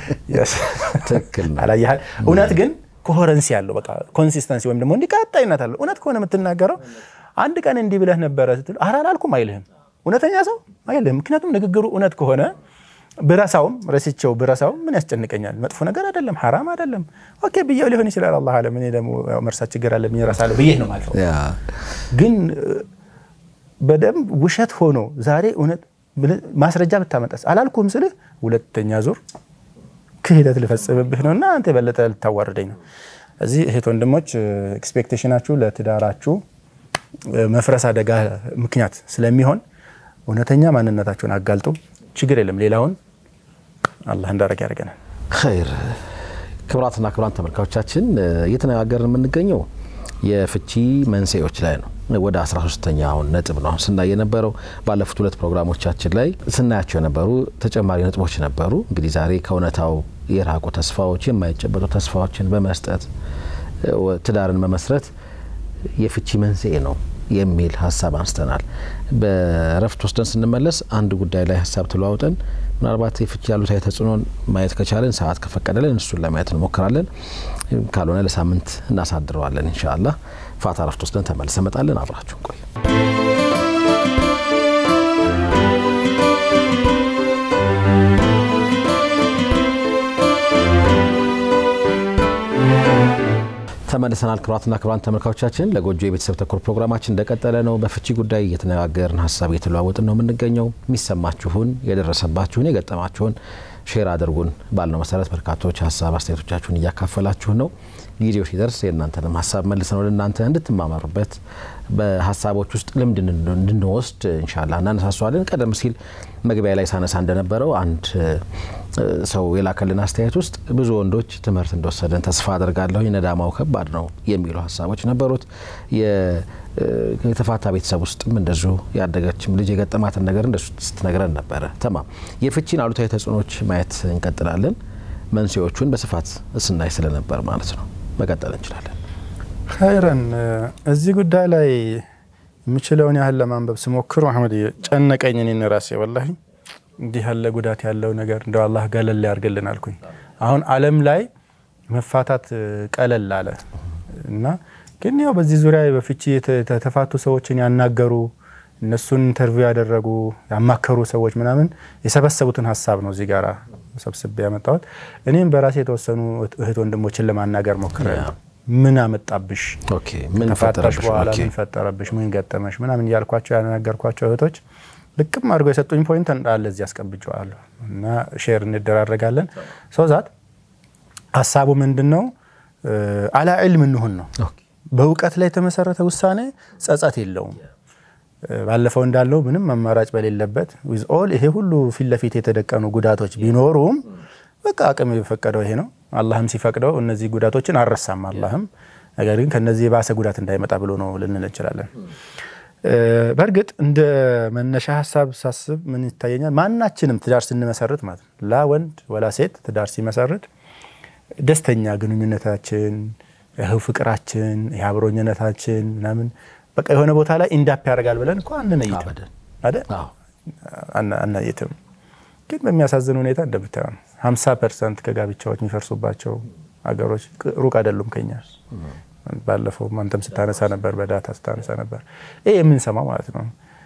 S3: አላየሃል? እውነት ግን ኮሄረንሲ ያለው በቃ ኮንሲስተንሲ ወይም ደግሞ እንዲህ ቀጣይነት አለው። እውነት ከሆነ የምትናገረው አንድ ቀን እንዲህ ብለህ ነበረ ስትል ኧረ አላልኩም አይልህም። እውነተኛ ሰው አይልህም። ምክንያቱም ንግግሩ እውነት ከሆነ ብረሳውም ረስቸው ብረሳውም ምን ያስጨንቀኛል? መጥፎ ነገር አይደለም፣ ሐራም አይደለም። ኦኬ ብዬው ሊሆን ይችላል። አላህ አለም። እኔ ደግሞ መርሳት ችግር አለብኝ እረሳለሁ ብዬ ነው ማለት ነው። ግን በደንብ ውሸት ሆኖ ዛሬ እውነት ማስረጃ ብታመጣስ አላልኩም ስልህ ሁለተኛ ዙር ክህደት ልፈጽምብህ ነው እና አንተ የበለጠ ልታዋርደኝ ነው። እዚህ እህት ወንድሞች ኤክስፔክቴሽናችሁ ለትዳራችሁ መፍረስ አደጋ ምክንያት ስለሚሆን እውነተኛ ማንነታችሁን አጋልጡ። ችግር የለም። ሌላውን አላህ እንዳረግ ያደርገናል።
S2: ኸይር ክቡራትና ክቡራን ተመልካቾቻችን እየተነጋገርን የምንገኘው የፍቺ መንስኤዎች ላይ ነው። ወደ 13ተኛውን ነጥብ ነው አሁን ስናይ የነበረው። ባለፉት ሁለት ፕሮግራሞቻችን ላይ ስናያቸው የነበሩ ተጨማሪ ነጥቦች ነበሩ። እንግዲህ ዛሬ ከእውነታው የራቁ ተስፋዎች፣ የማይጨበጡ ተስፋዎችን በመስጠት ትዳርን መመስረት የፍቺ መንስኤ ነው የሚል ሀሳብ አንስተናል። በእረፍት ወስደን ስንመለስ አንድ ጉዳይ ላይ ሀሳብ ተለዋውጠን ምናልባት የፍቺ ያሉታዊ ተጽዕኖን ማየት ከቻለን ሰዓት ከፈቀደልን እሱን ለማየት እንሞክራለን። ካልሆነ ለሳምንት እናሳድረዋለን። ኢንሻአላህ ፋታ እረፍት ወስደን ተመልሰ መጣለን። አብራችሁን ቆዩ። ተመልሰናል። ክቡራትና ክቡራን ተመልካቾቻችን ለጎጆ የቤተሰብ ተኮር ፕሮግራማችን እንደቀጠለ ነው። በፍቺ ጉዳይ እየተነጋገርን ሀሳብ እየተለዋወጥን ነው የምንገኘው። የሚሰማችሁን፣ የደረሰባችሁን፣ የገጠማችሁን ሼር አድርጉን ባልነው መሰረት በርካቶች ሀሳብ አስተያየቶቻችሁን እያካፈላችሁን ነው። ጊዜው ሲደርስ የእናንተንም ሀሳብ መልሰን ወደ እናንተ እንድትማማሩበት በሀሳቦች ውስጥ ልምድ እንድንወስድ እንሻላ እናነሳሷለን። ቀደም ሲል መግቢያ ላይ ሳነሳ እንደነበረው አንድ ሰው የላከልን አስተያየት ውስጥ ብዙ ወንዶች ትምህርት እንደወሰደን ተስፋ አድርጋለሁ፣ ነዳማው ከባድ ነው የሚሉ ሀሳቦች ነበሩት። የተፋታ ቤተሰብ ውስጥም እንደዚሁ ያደገችም ልጅ የገጠማትን ነገር እንደሱ ስትነግረን ነበረ። ተማም የፍቺን አሉታዊ ተጽዕኖች ማየት እንቀጥላለን። መንስኤዎቹን በስፋት ስናይ ስለነበር ማለት ነው መቀጠል እንችላለን።
S3: ኸይረን እዚህ ጉዳይ ላይ የምችለውን ያህል ለማንበብ ስሞክር መሐመድ ጨነቀኝ። እኔን ራሴ ወላሂ እንዲህ ያለ ጉዳት ያለው ነገር እንደው አላህ ገለል ያርግልን አልኩኝ። አሁን ዓለም ላይ መፋታት ቀለል አለ እና ግን ያው በዚህ ዙሪያ በፍቺ የተፋቱ ሰዎችን ያናገሩ እነሱን ኢንተርቪው ያደረጉ ያማከሩ ሰዎች ምናምን የሰበሰቡትን ሀሳብ ነው እዚህ ጋራ ሰብስቤ ያመጣሁት። እኔም በራሴ የተወሰኑ እህት ወንድሞችን ለማናገር ሞክሬያለሁ። ምን አመጣብሽ? ተፋታሽ በኋላ ምን ፈጠረብሽ? ምን ገጠመሽ? ምናምን እያልኳቸው ያናገርኳቸው እህቶች ልቅም አድርገው የሰጡኝ ፖይንት እንዳለ እዚህ አስቀምጨዋለሁ እና ሼር እንደራረጋለን። ሰው ዛት ሀሳቡ ምንድን ነው? አላ ዕልም እንሁን ነው። በእውቀት ላይ የተመሰረተ ውሳኔ ጸጸት የለውም። ባለፈው እንዳለው ምንም አማራጭ በሌለበት ዊዝ ኦል ይሄ ሁሉ ፊት ለፊት የተደቀኑ ጉዳቶች ቢኖሩም በቃ አቅም የፈቀደው ይሄ ነው። አላህም ሲፈቅደው እነዚህ ጉዳቶችን አልረሳም አላህም። ነገር ግን ከነዚህ የባሰ ጉዳት እንዳይመጣ ብሎ ነው ልንል እንችላለን። በእርግጥ እንደ መነሻ ሀሳብ ሳስብ ምን ይታየኛል? ማናችንም ትዳር ስንመሰርት ማለት ነው ላ ወንድ ወላ ሴት ትዳር ሲመሰርት ደስተኛ ግንኙነታችን፣ ይኸው ፍቅራችን፣ የአብሮኝነታችን ምናምን በቃ የሆነ ቦታ ላይ ኢንዳፕ ያደርጋል ብለን እኮ አንነይትም አይደል? አናየትም። ግን በሚያሳዝን ሁኔታ እንደምታየው ነው። ሀምሳ ፐርሰንት ከጋብቻዎች የሚፈርሱባቸው ሀገሮች ሩቅ አይደሉም ከኛ። ባለፈው አንተም ስታነሳ ነበር፣ በዳታ ስታነሳ ነበር። ይህ የምንሰማው ማለት ነው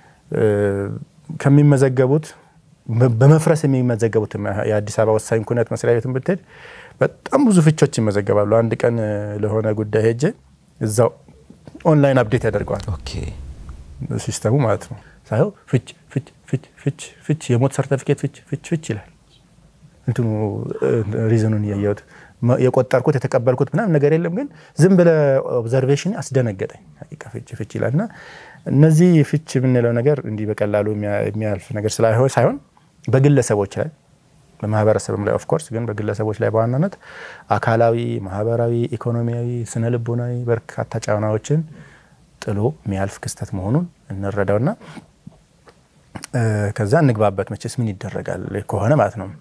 S3: ከሚመዘገቡት በመፍረስ የሚመዘገቡት የአዲስ አበባ ወሳኝ ኩነት መስሪያ ቤትን ብትሄድ በጣም ብዙ ፍቾች ይመዘገባሉ። አንድ ቀን ለሆነ ጉዳይ ሄጄ እዛው ኦንላይን አፕዴት ያደርገዋል ሲስተሙ ማለት ነው። ሳይሆን ፍች ፍች ፍች ፍች ፍች የሞት ሰርተፊኬት ፍች ፍች ፍች ይላል። እንትኑ ሪዝኑን እያየሁት የቆጠርኩት የተቀበልኩት ምናምን ነገር የለም፣ ግን ዝም ብለ ኦብዘርቬሽን አስደነገጠኝ። ፍች ፍች ይላል እና እነዚህ ፍች የምንለው ነገር እንዲህ በቀላሉ የሚያልፍ ነገር ሳይሆን በግለሰቦች ላይ በማህበረሰብም ላይ ኦፍኮርስ ግን በግለሰቦች ላይ በዋናነት አካላዊ፣ ማህበራዊ፣ ኢኮኖሚያዊ፣ ስነ ልቦናዊ በርካታ ጫናዎችን ጥሎ የሚያልፍ ክስተት መሆኑን እንረዳውና ከዛ እንግባበት። መቼስ ምን ይደረጋል ከሆነ ማለት ነው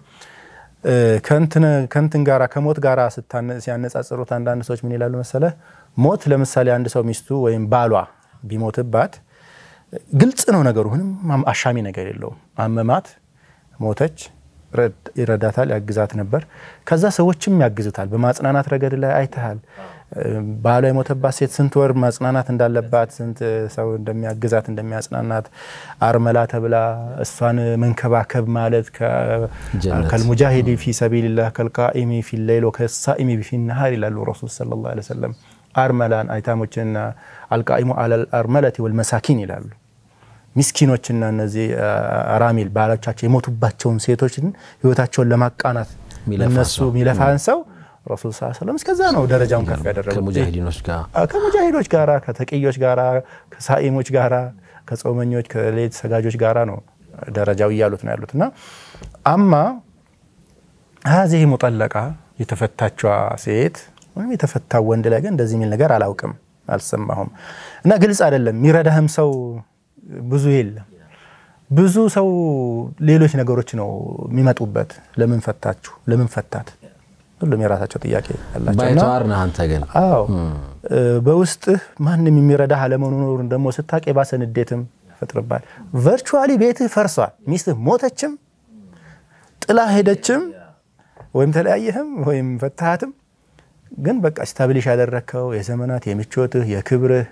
S3: ከንትን ጋራ ከሞት ጋራ ሲያነጻጽሩት አንዳንድ ሰዎች ምን ይላሉ መሰለ፣ ሞት ለምሳሌ አንድ ሰው ሚስቱ ወይም ባሏ ቢሞትባት ግልጽ ነው ነገሩ፣ ምንም አሻሚ ነገር የለውም። አመማት፣ ሞተች፣ ይረዳታል፣ ያግዛት ነበር። ከዛ ሰዎችም ያግዙታል። በማጽናናት ረገድ ላይ አይተሃል። ባሏ የሞተባት ሴት ስንት ወር ማጽናናት እንዳለባት፣ ስንት ሰው እንደሚያግዛት እንደሚያጽናናት፣ አርመላ ተብላ እሷን መንከባከብ ማለት ከልሙጃሂዲ ፊ ሰቢልላህ ከልቃኢሚ ፊ ሌይል ወከሳኢሚ ፊ ነሃር ይላሉ ረሱል ሰለላሁ ዐለይሂ ወሰለም። አርመላን አይታሞችና አልቃኢሙ አለል አርመለቲ ወልመሳኪን ይላሉ። ሚስኪኖችና እነዚህ አራሚል ባሎቻቸው የሞቱባቸውን ሴቶችን ህይወታቸውን ለማቃናት እነሱ የሚለፋን ሰው ረሱል ስ ሰለም እስከዛ ነው ደረጃውን ከፍ ያደረጉት።
S2: ከሙጃሂዲኖች ጋር
S3: ከሙጃሂዶች ጋራ ከተቅዮች ጋራ ከሳኢሞች ጋራ ከጾመኞች ከሌት ሰጋጆች ጋራ ነው ደረጃው እያሉት ነው ያሉት እና አማ ሀዚህ ሙጠለቃ የተፈታቿ ሴት ወይም የተፈታው ወንድ ላይ ግን እንደዚህ የሚል ነገር አላውቅም፣ አልሰማሁም እና ግልጽ አይደለም። የሚረዳህም ሰው ብዙ የለም። ብዙ ሰው ሌሎች ነገሮች ነው የሚመጡበት። ለምን ፈታችሁ? ለምን ፈታት? ሁሉም የራሳቸው ጥያቄ ያላቸውና
S2: ባይተዋር ነህ አንተ ግን
S3: አዎ በውስጥህ ማንም የሚረዳህ አለመኖሩን ደግሞ ስታውቅ የባሰ ንዴትም ይፈጥርባል። ቨርቹዋሊ ቤትህ ፈርሷል። ሚስትህ ሞተችም፣ ጥላ ሄደችም፣ ወይም ተለያየህም ወይም ፈታሃትም ግን በቃ ስታብሊሽ ያደረግከው የዘመናት የምቾትህ የክብርህ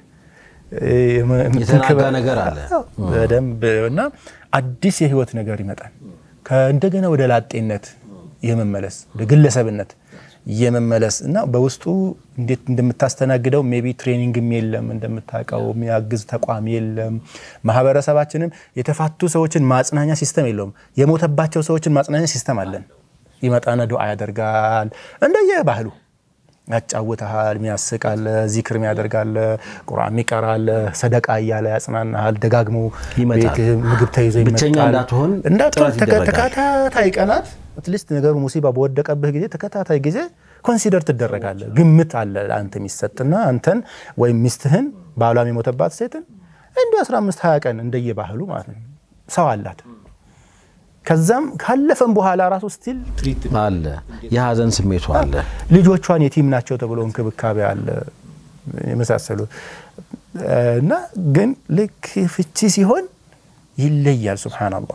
S2: የተናጋ ነገር አለ
S3: በደንብ እና አዲስ የህይወት ነገር ይመጣል። እንደገና ወደ ላጤነት የመመለስ ወደ ግለሰብነት የመመለስ እና በውስጡ እንዴት እንደምታስተናግደው ሜቢ ትሬኒንግም የለም፣ እንደምታውቀው የሚያግዝ ተቋም የለም። ማህበረሰባችንም የተፋቱ ሰዎችን ማጽናኛ ሲስተም የለውም። የሞተባቸው ሰዎችን ማጽናኛ ሲስተም አለን። ይመጣና ዱዓ ያደርጋል እንደየ ባህሉ ያጫውተሃል፣ ሚያስቃለ፣ ዚክር ሚያደርጋለ፣ ቁርአን ሚቀራለ፣ ሰደቃ እያለ ያጽናናሃል። ደጋግሞ
S2: ይመጣል።
S3: ቤትህ ምግብ ተይዞ
S2: ብቸኛ
S3: ይመጣል።
S2: እንዳትሆን
S3: እንዳትሆን
S2: ጥረት ይደረጋል።
S3: ተከታታይ ቀናት አትሊስት ነገሩ ሙሲባ በወደቀብህ ጊዜ ተከታታይ ጊዜ ኮንሲደር ትደረጋለህ። ግምት አለ አንተ የሚሰጥና አንተን ወይም ሚስትህን ባሏም የሞተባት ሴትን እንዲ 15 20 ቀን እንደየባህሉ ማለት ነው ሰው አላት። ከዛም ካለፈም በኋላ ራሱ ስቲል ትሪት
S2: አለ የሀዘን ስሜቱ አለ።
S3: ልጆቿን የቲም ናቸው ተብሎ እንክብካቤ አለ የመሳሰሉ እና ግን ልክ ፍቺ ሲሆን ይለያል። ሱብሃነላህ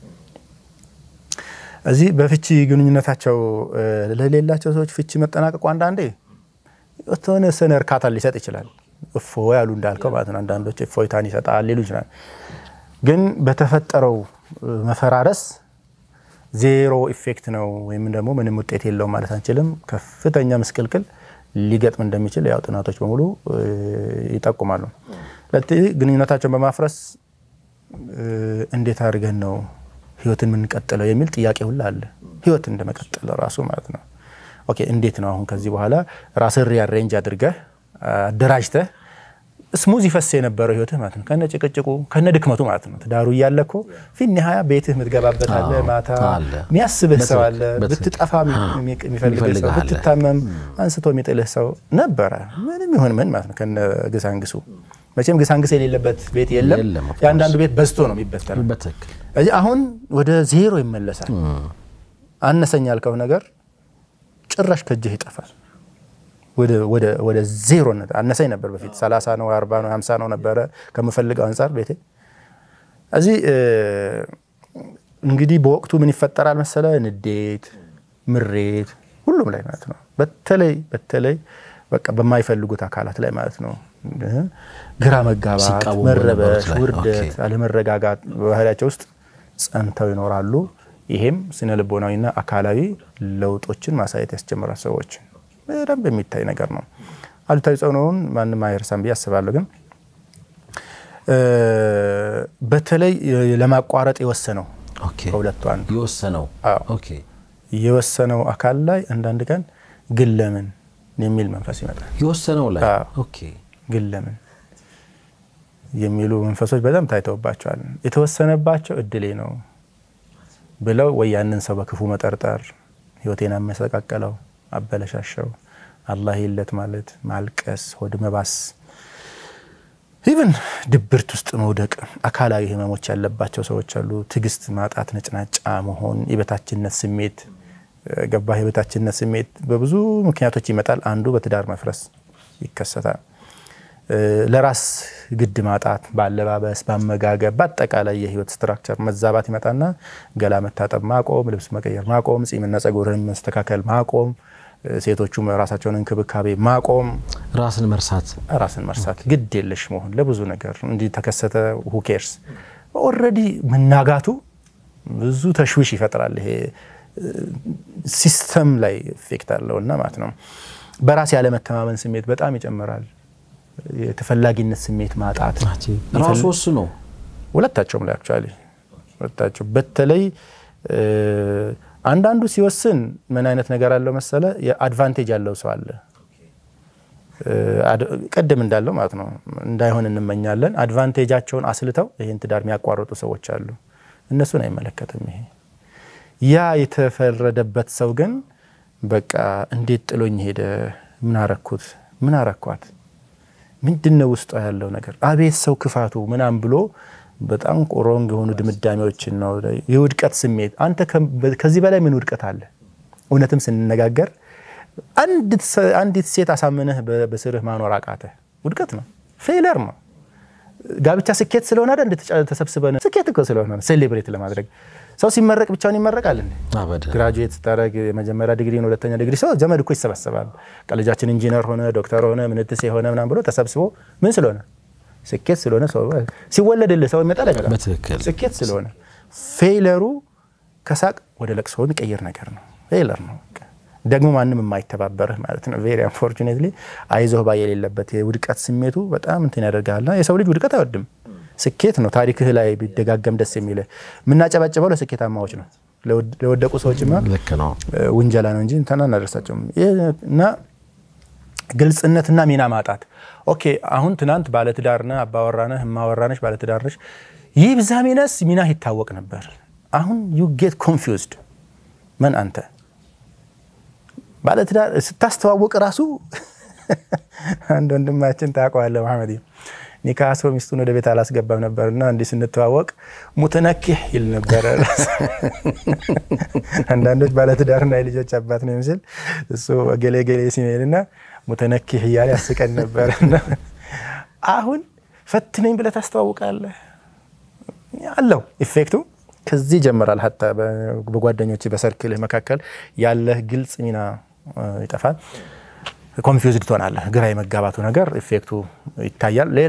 S3: እዚህ በፍቺ ግንኙነታቸው ለሌላቸው ሰዎች ፍቺ መጠናቀቁ አንዳንዴ የተወሰነ እርካታ ሊሰጥ ይችላል። እፎ ያሉ እንዳልከው ማለት ነው። አንዳንዶች እፎይታን ይሰጣል ሊሉ ይችላል። ግን በተፈጠረው መፈራረስ ዜሮ ኢፌክት ነው ወይም ደግሞ ምንም ውጤት የለውም ማለት አንችልም። ከፍተኛ ምስቅልቅል ሊገጥም እንደሚችል ያው ጥናቶች በሙሉ ይጠቁማሉ። ስለዚህ ግንኙነታቸውን በማፍረስ እንዴት አድርገን ነው ህይወትን የምንቀጥለው የሚል ጥያቄ ሁላ አለ። ህይወት እንደመቀጠል ራሱ ማለት ነው። ኦኬ እንዴት ነው አሁን ከዚህ በኋላ ራስን ሪአሬንጅ አድርገህ አደራጅተህ ስሙዝ ይፈስ የነበረው ህይወትህ ማለት ነው። ከነ ጭቅጭቁ ከነ ድክመቱ ማለት ነው። ትዳሩ እያለ እኮ ፊት ኒሃያ ቤትህ የምትገባበት አለ፣ ማታ
S2: አለ።
S3: የሚያስብህ ሰው አለ፣
S2: በትክክል።
S3: ብትጠፋ የሚፈልግህ ሰው፣
S2: የሚፈልግህ አለ።
S3: ብትታመም አንስቶ የሚጥልህ ሰው ነበረ። ምንም ይሁን ምን ማለት ነው። ከነ ግሳንግሱ መቼም ግሳንግስ የሌለበት ቤት የለም።
S2: የለም፣ of course።
S3: የአንዳንዱ ቤት በዝቶ ነው የሚበተነው።
S2: በትክክል
S3: እዚህ አሁን ወደ ዜሮ ይመለሳል። አነሰኝ ያልከው ነገር ጭራሽ ከእጅህ ይጠፋል። ወደ ዜሮነት አነሰኝ ነበር በፊት 30 ነው 40 ነው 50 ነው ነበረ ከምፈልገው አንጻር ቤቴ። እዚህ እንግዲህ በወቅቱ ምን ይፈጠራል መሰለ፣ ንዴት፣ ምሬት ሁሉም ላይ ማለት ነው። በተለይ በተለይ በቃ በማይፈልጉት አካላት ላይ ማለት ነው። ግራ መጋባት፣
S2: ሲቃወሙ
S3: መረበሽ፣
S2: በነበሩት ላይ።
S3: ውርደት፣
S2: ኦኬ።
S3: አለመረጋጋት በባህላቸው ውስጥ ጸንተው ይኖራሉ። ይሄም ስነ ልቦናዊና አካላዊ ለውጦችን ማሳየት ያስጀምራል። ሰዎች በደንብ የሚታይ ነገር ነው። አሉታዊ ጸኖውን ማንም አይረሳም ብዬ አስባለሁ። ግን እ በተለይ ለማቋረጥ የወሰነው
S2: ኦኬ።
S3: ከሁለቱ አንዱ
S2: የወሰነው
S3: አዎ።
S2: ኦኬ።
S3: የወሰነው አካል ላይ አንዳንድ ቀን ግን ለምን የሚል መንፈስ ይመጣል።
S2: የወሰነው ላይ
S3: አዎ።
S2: ኦኬ።
S3: ግን ለምን የሚሉ መንፈሶች በጣም ታይተውባቸዋል። የተወሰነባቸው እድሌ ነው ብለው ወይ ያንን ሰው በክፉ መጠርጠር፣ ህይወቴን አመሰቃቀለው፣ አበለሻሸው፣ አላህ የለት ማለት፣ ማልቀስ፣ ሆድ መባስ፣ ኢቭን ድብርት ውስጥ መውደቅ፣ አካላዊ ህመሞች ያለባቸው ሰዎች አሉ። ትዕግስት ማጣት፣ ነጭናጫ መሆን፣ የበታችነት ስሜት ገባህ? የበታችነት ስሜት በብዙ ምክንያቶች ይመጣል። አንዱ በትዳር መፍረስ ይከሰታል። እ ለራስ ግድ ማጣት፣ በአለባበስ፣ በአመጋገብ፣ በአጠቃላይ የህይወት ስትራክቸር መዛባት ይመጣና ገላ መታጠብ ማቆም፣ ልብስ መቀየር ማቆም፣ ጺምና ጸጉርን መስተካከል ማቆም፣ ሴቶቹም ራሳቸውን እንክብካቤ ማቆም፣
S2: ራስን መርሳት
S3: ራስን መርሳት፣ ግድ የለሽ መሆን ለብዙ ነገር እንዲህ ተከሰተ ሁኬርስ ኦልሬዲ መናጋቱ ብዙ ተሽዊሽ ይፈጥራል። ይሄ ሲስተም ላይ ኢፌክት አለው እና ማለት ነው። በራስ ያለመተማመን ስሜት በጣም ይጨምራል። የተፈላጊነት ስሜት ማጣት
S2: ራሱ ወስኖ
S3: ሁለታቸውም ላይ አክቹዋሊ ሁለታቸው በተለይ አንዳንዱ ሲወስን ምን አይነት ነገር አለው መሰለ የአድቫንቴጅ ያለው ሰው አለ። ቅድም እንዳለው ማለት ነው እንዳይሆን እንመኛለን። አድቫንቴጃቸውን አስልተው ይህን ትዳር የሚያቋርጡ ሰዎች አሉ። እነሱን አይመለከትም ይሄ ያ የተፈረደበት ሰው ግን በቃ እንዴት ጥሎኝ ሄደ? ምን አረኩት? ምን አረኳት? ምንድን ነው ውስጧ ያለው ነገር? አቤት ሰው ክፋቱ ምናም ብሎ በጣም ሮንግ የሆኑ ድምዳሜዎችን ነው። የውድቀት ስሜት አንተ ከዚህ በላይ ምን ውድቀት አለ? እውነትም ስንነጋገር አንዲት ሴት አሳምነህ በስርህ ማኖር አቃተ፣ ውድቀት ነው፣ ፌለር ነው። ጋብቻ ስኬት ስለሆነ አይደል? ተሰብስበን ስኬት እኮ ስለሆነ ሴሌብሬት ለማድረግ ሰው ሲመረቅ ብቻውን ይመረቃል እንዴ? ግራጁዌት ስታደረግ የመጀመሪያ ዲግሪ ሁለተኛ ዲግሪ ሰው ዘመድ እኮ ይሰበሰባል። ልጃችን ኢንጂነር ሆነ ዶክተር ሆነ ምንትሴ ሆነ ምናምን ብሎ ተሰብስቦ ምን ስለሆነ ስኬት ስለሆነ ሰው ሲወለድልህ ሰው ይመጣል አይመጣም?
S2: በትክክል
S3: ስኬት ስለሆነ ፌይለሩ ከሳቅ ወደ ለቅሶ የሚቀይር ነገር ነው። ፌይለር ነው ደግሞ ማንም የማይተባበርህ ማለት ነው። ቬሪ አንፎርቹኔትሊ አይዞህ ባይ የሌለበት የውድቀት ስሜቱ በጣም እንትን ያደርጋልና የሰው ልጅ ውድቀት አይወድም። ስኬት ነው ታሪክህ ላይ ቢደጋገም ደስ የሚልህ። የምናጨበጭበው ለስኬታማዎች ነው። ለወደቁ ሰዎችማ
S2: ልክ ነው።
S3: ውንጀላ ነው እንጂ እንትና እናደርሳቸውም እና ግልጽነትና ሚና ማጣት። ኦኬ አሁን ትናንት ባለትዳርነህ አባወራነህ እማወራነሽ ባለትዳርነሽ ይህ ብዛ ሚነስ ሚና ይታወቅ ነበር። አሁን ዩ ጌት ኮንፊውዝድ ምን አንተ ባለትዳር ስታስተዋውቅ ራሱ አንድ ወንድማችን ታውቀዋለህ መሐመድ ኒካ አስሮ ሚስቱን ወደ ቤት አላስገባም ነበር እና እንዲህ ስንተዋወቅ ሙተነኪህ ይል ነበረ። አንዳንዶች ባለትዳርና የልጆች አባት ነው የሚመስል እሱ ገሌ ገሌ ሲሜልና ሙተነኪህ እያለ ያስቀን ነበር። አሁን ፈትነኝ ብለህ ታስተዋውቃለህ አለው ኢፌክቱ ከዚህ ይጀምራል። ሀታ በጓደኞች በሰርክልህ መካከል ያለህ ግልጽ ሚና ይጠፋል። ኮንፊውዝድ ትሆናለህ። ግራ የመጋባቱ ነገር ኢፌክቱ ይታያል። ሌላ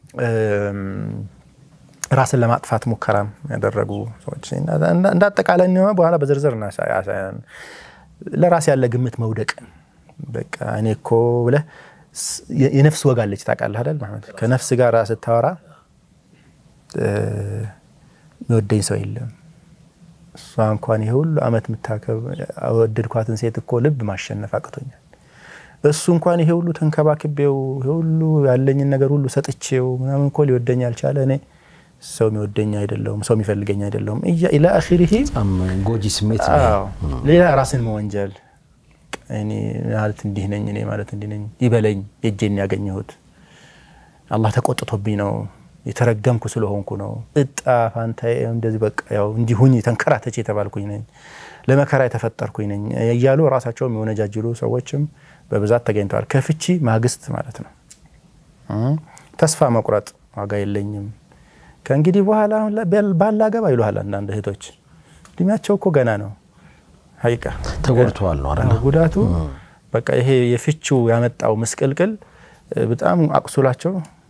S3: ራስን ለማጥፋት ሙከራም ያደረጉ ሰዎች እንደ አጠቃላይ በኋላ በዝርዝር እናሳያን። ለራስ ያለ ግምት መውደቅ በቃ እኔ እኮ ብለህ የነፍስ ወግ አለች ታውቃለህ አይደል? ከነፍስ ጋር ስታወራ የሚወደኝ ሰው የለም። እሷ እንኳን ይሄ ሁሉ ዓመት የምታከብ ወደድኳትን ሴት እኮ ልብ ማሸነፍ አቅቶኛል። እሱ እንኳን ይሄ ሁሉ ተንከባክቤው ይሄ ሁሉ ያለኝን ነገር ሁሉ ሰጥቼው ምናምን እኮ ሊወደኝ አልቻለ። እኔ ሰው የሚወደኝ አይደለሁም፣ ሰው የሚፈልገኝ አይደለሁም። ኢላ አኺሪሂ
S2: ጎጂ ስሜት
S3: ሌላ ራስን መወንጀል እኔ ማለት እንዲህ ነኝ፣ እኔ ማለት እንዲህ ነኝ፣ ይበለኝ፣ የእጄን ያገኘሁት አላህ ተቆጥቶብኝ ነው የተረገምኩ ስለሆንኩ ነው። እጣ ፋንታዬ እንደዚህ በቃ ያው እንዲሁኝ ተንከራተች የተባልኩኝ ነኝ፣ ለመከራ የተፈጠርኩኝ ነኝ እያሉ ራሳቸው የሚወነጃጅሉ ሰዎችም በብዛት ተገኝተዋል። ከፍቺ ማግስት ማለት ነው። ተስፋ መቁረጥ፣ ዋጋ የለኝም ከእንግዲህ በኋላ ባላገባ ይሉሃል አንዳንድ እህቶች። እድሜያቸው እኮ ገና ነው። ሀቂቃ
S2: ተጎድተዋል ነው አይደል?
S3: ጉዳቱ በቃ ይሄ የፍቺው ያመጣው ምስቅልቅል በጣም አቁሱላቸው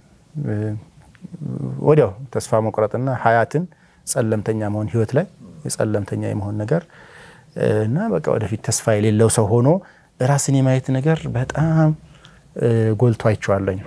S3: ወዲያው ተስፋ መቁረጥና ሀያትን ጸለምተኛ መሆን ህይወት ላይ የጸለምተኛ የመሆን ነገር እና በቃ ወደፊት ተስፋ የሌለው ሰው ሆኖ ራስን የማየት ነገር በጣም ጎልቶ አይቼዋለኝ።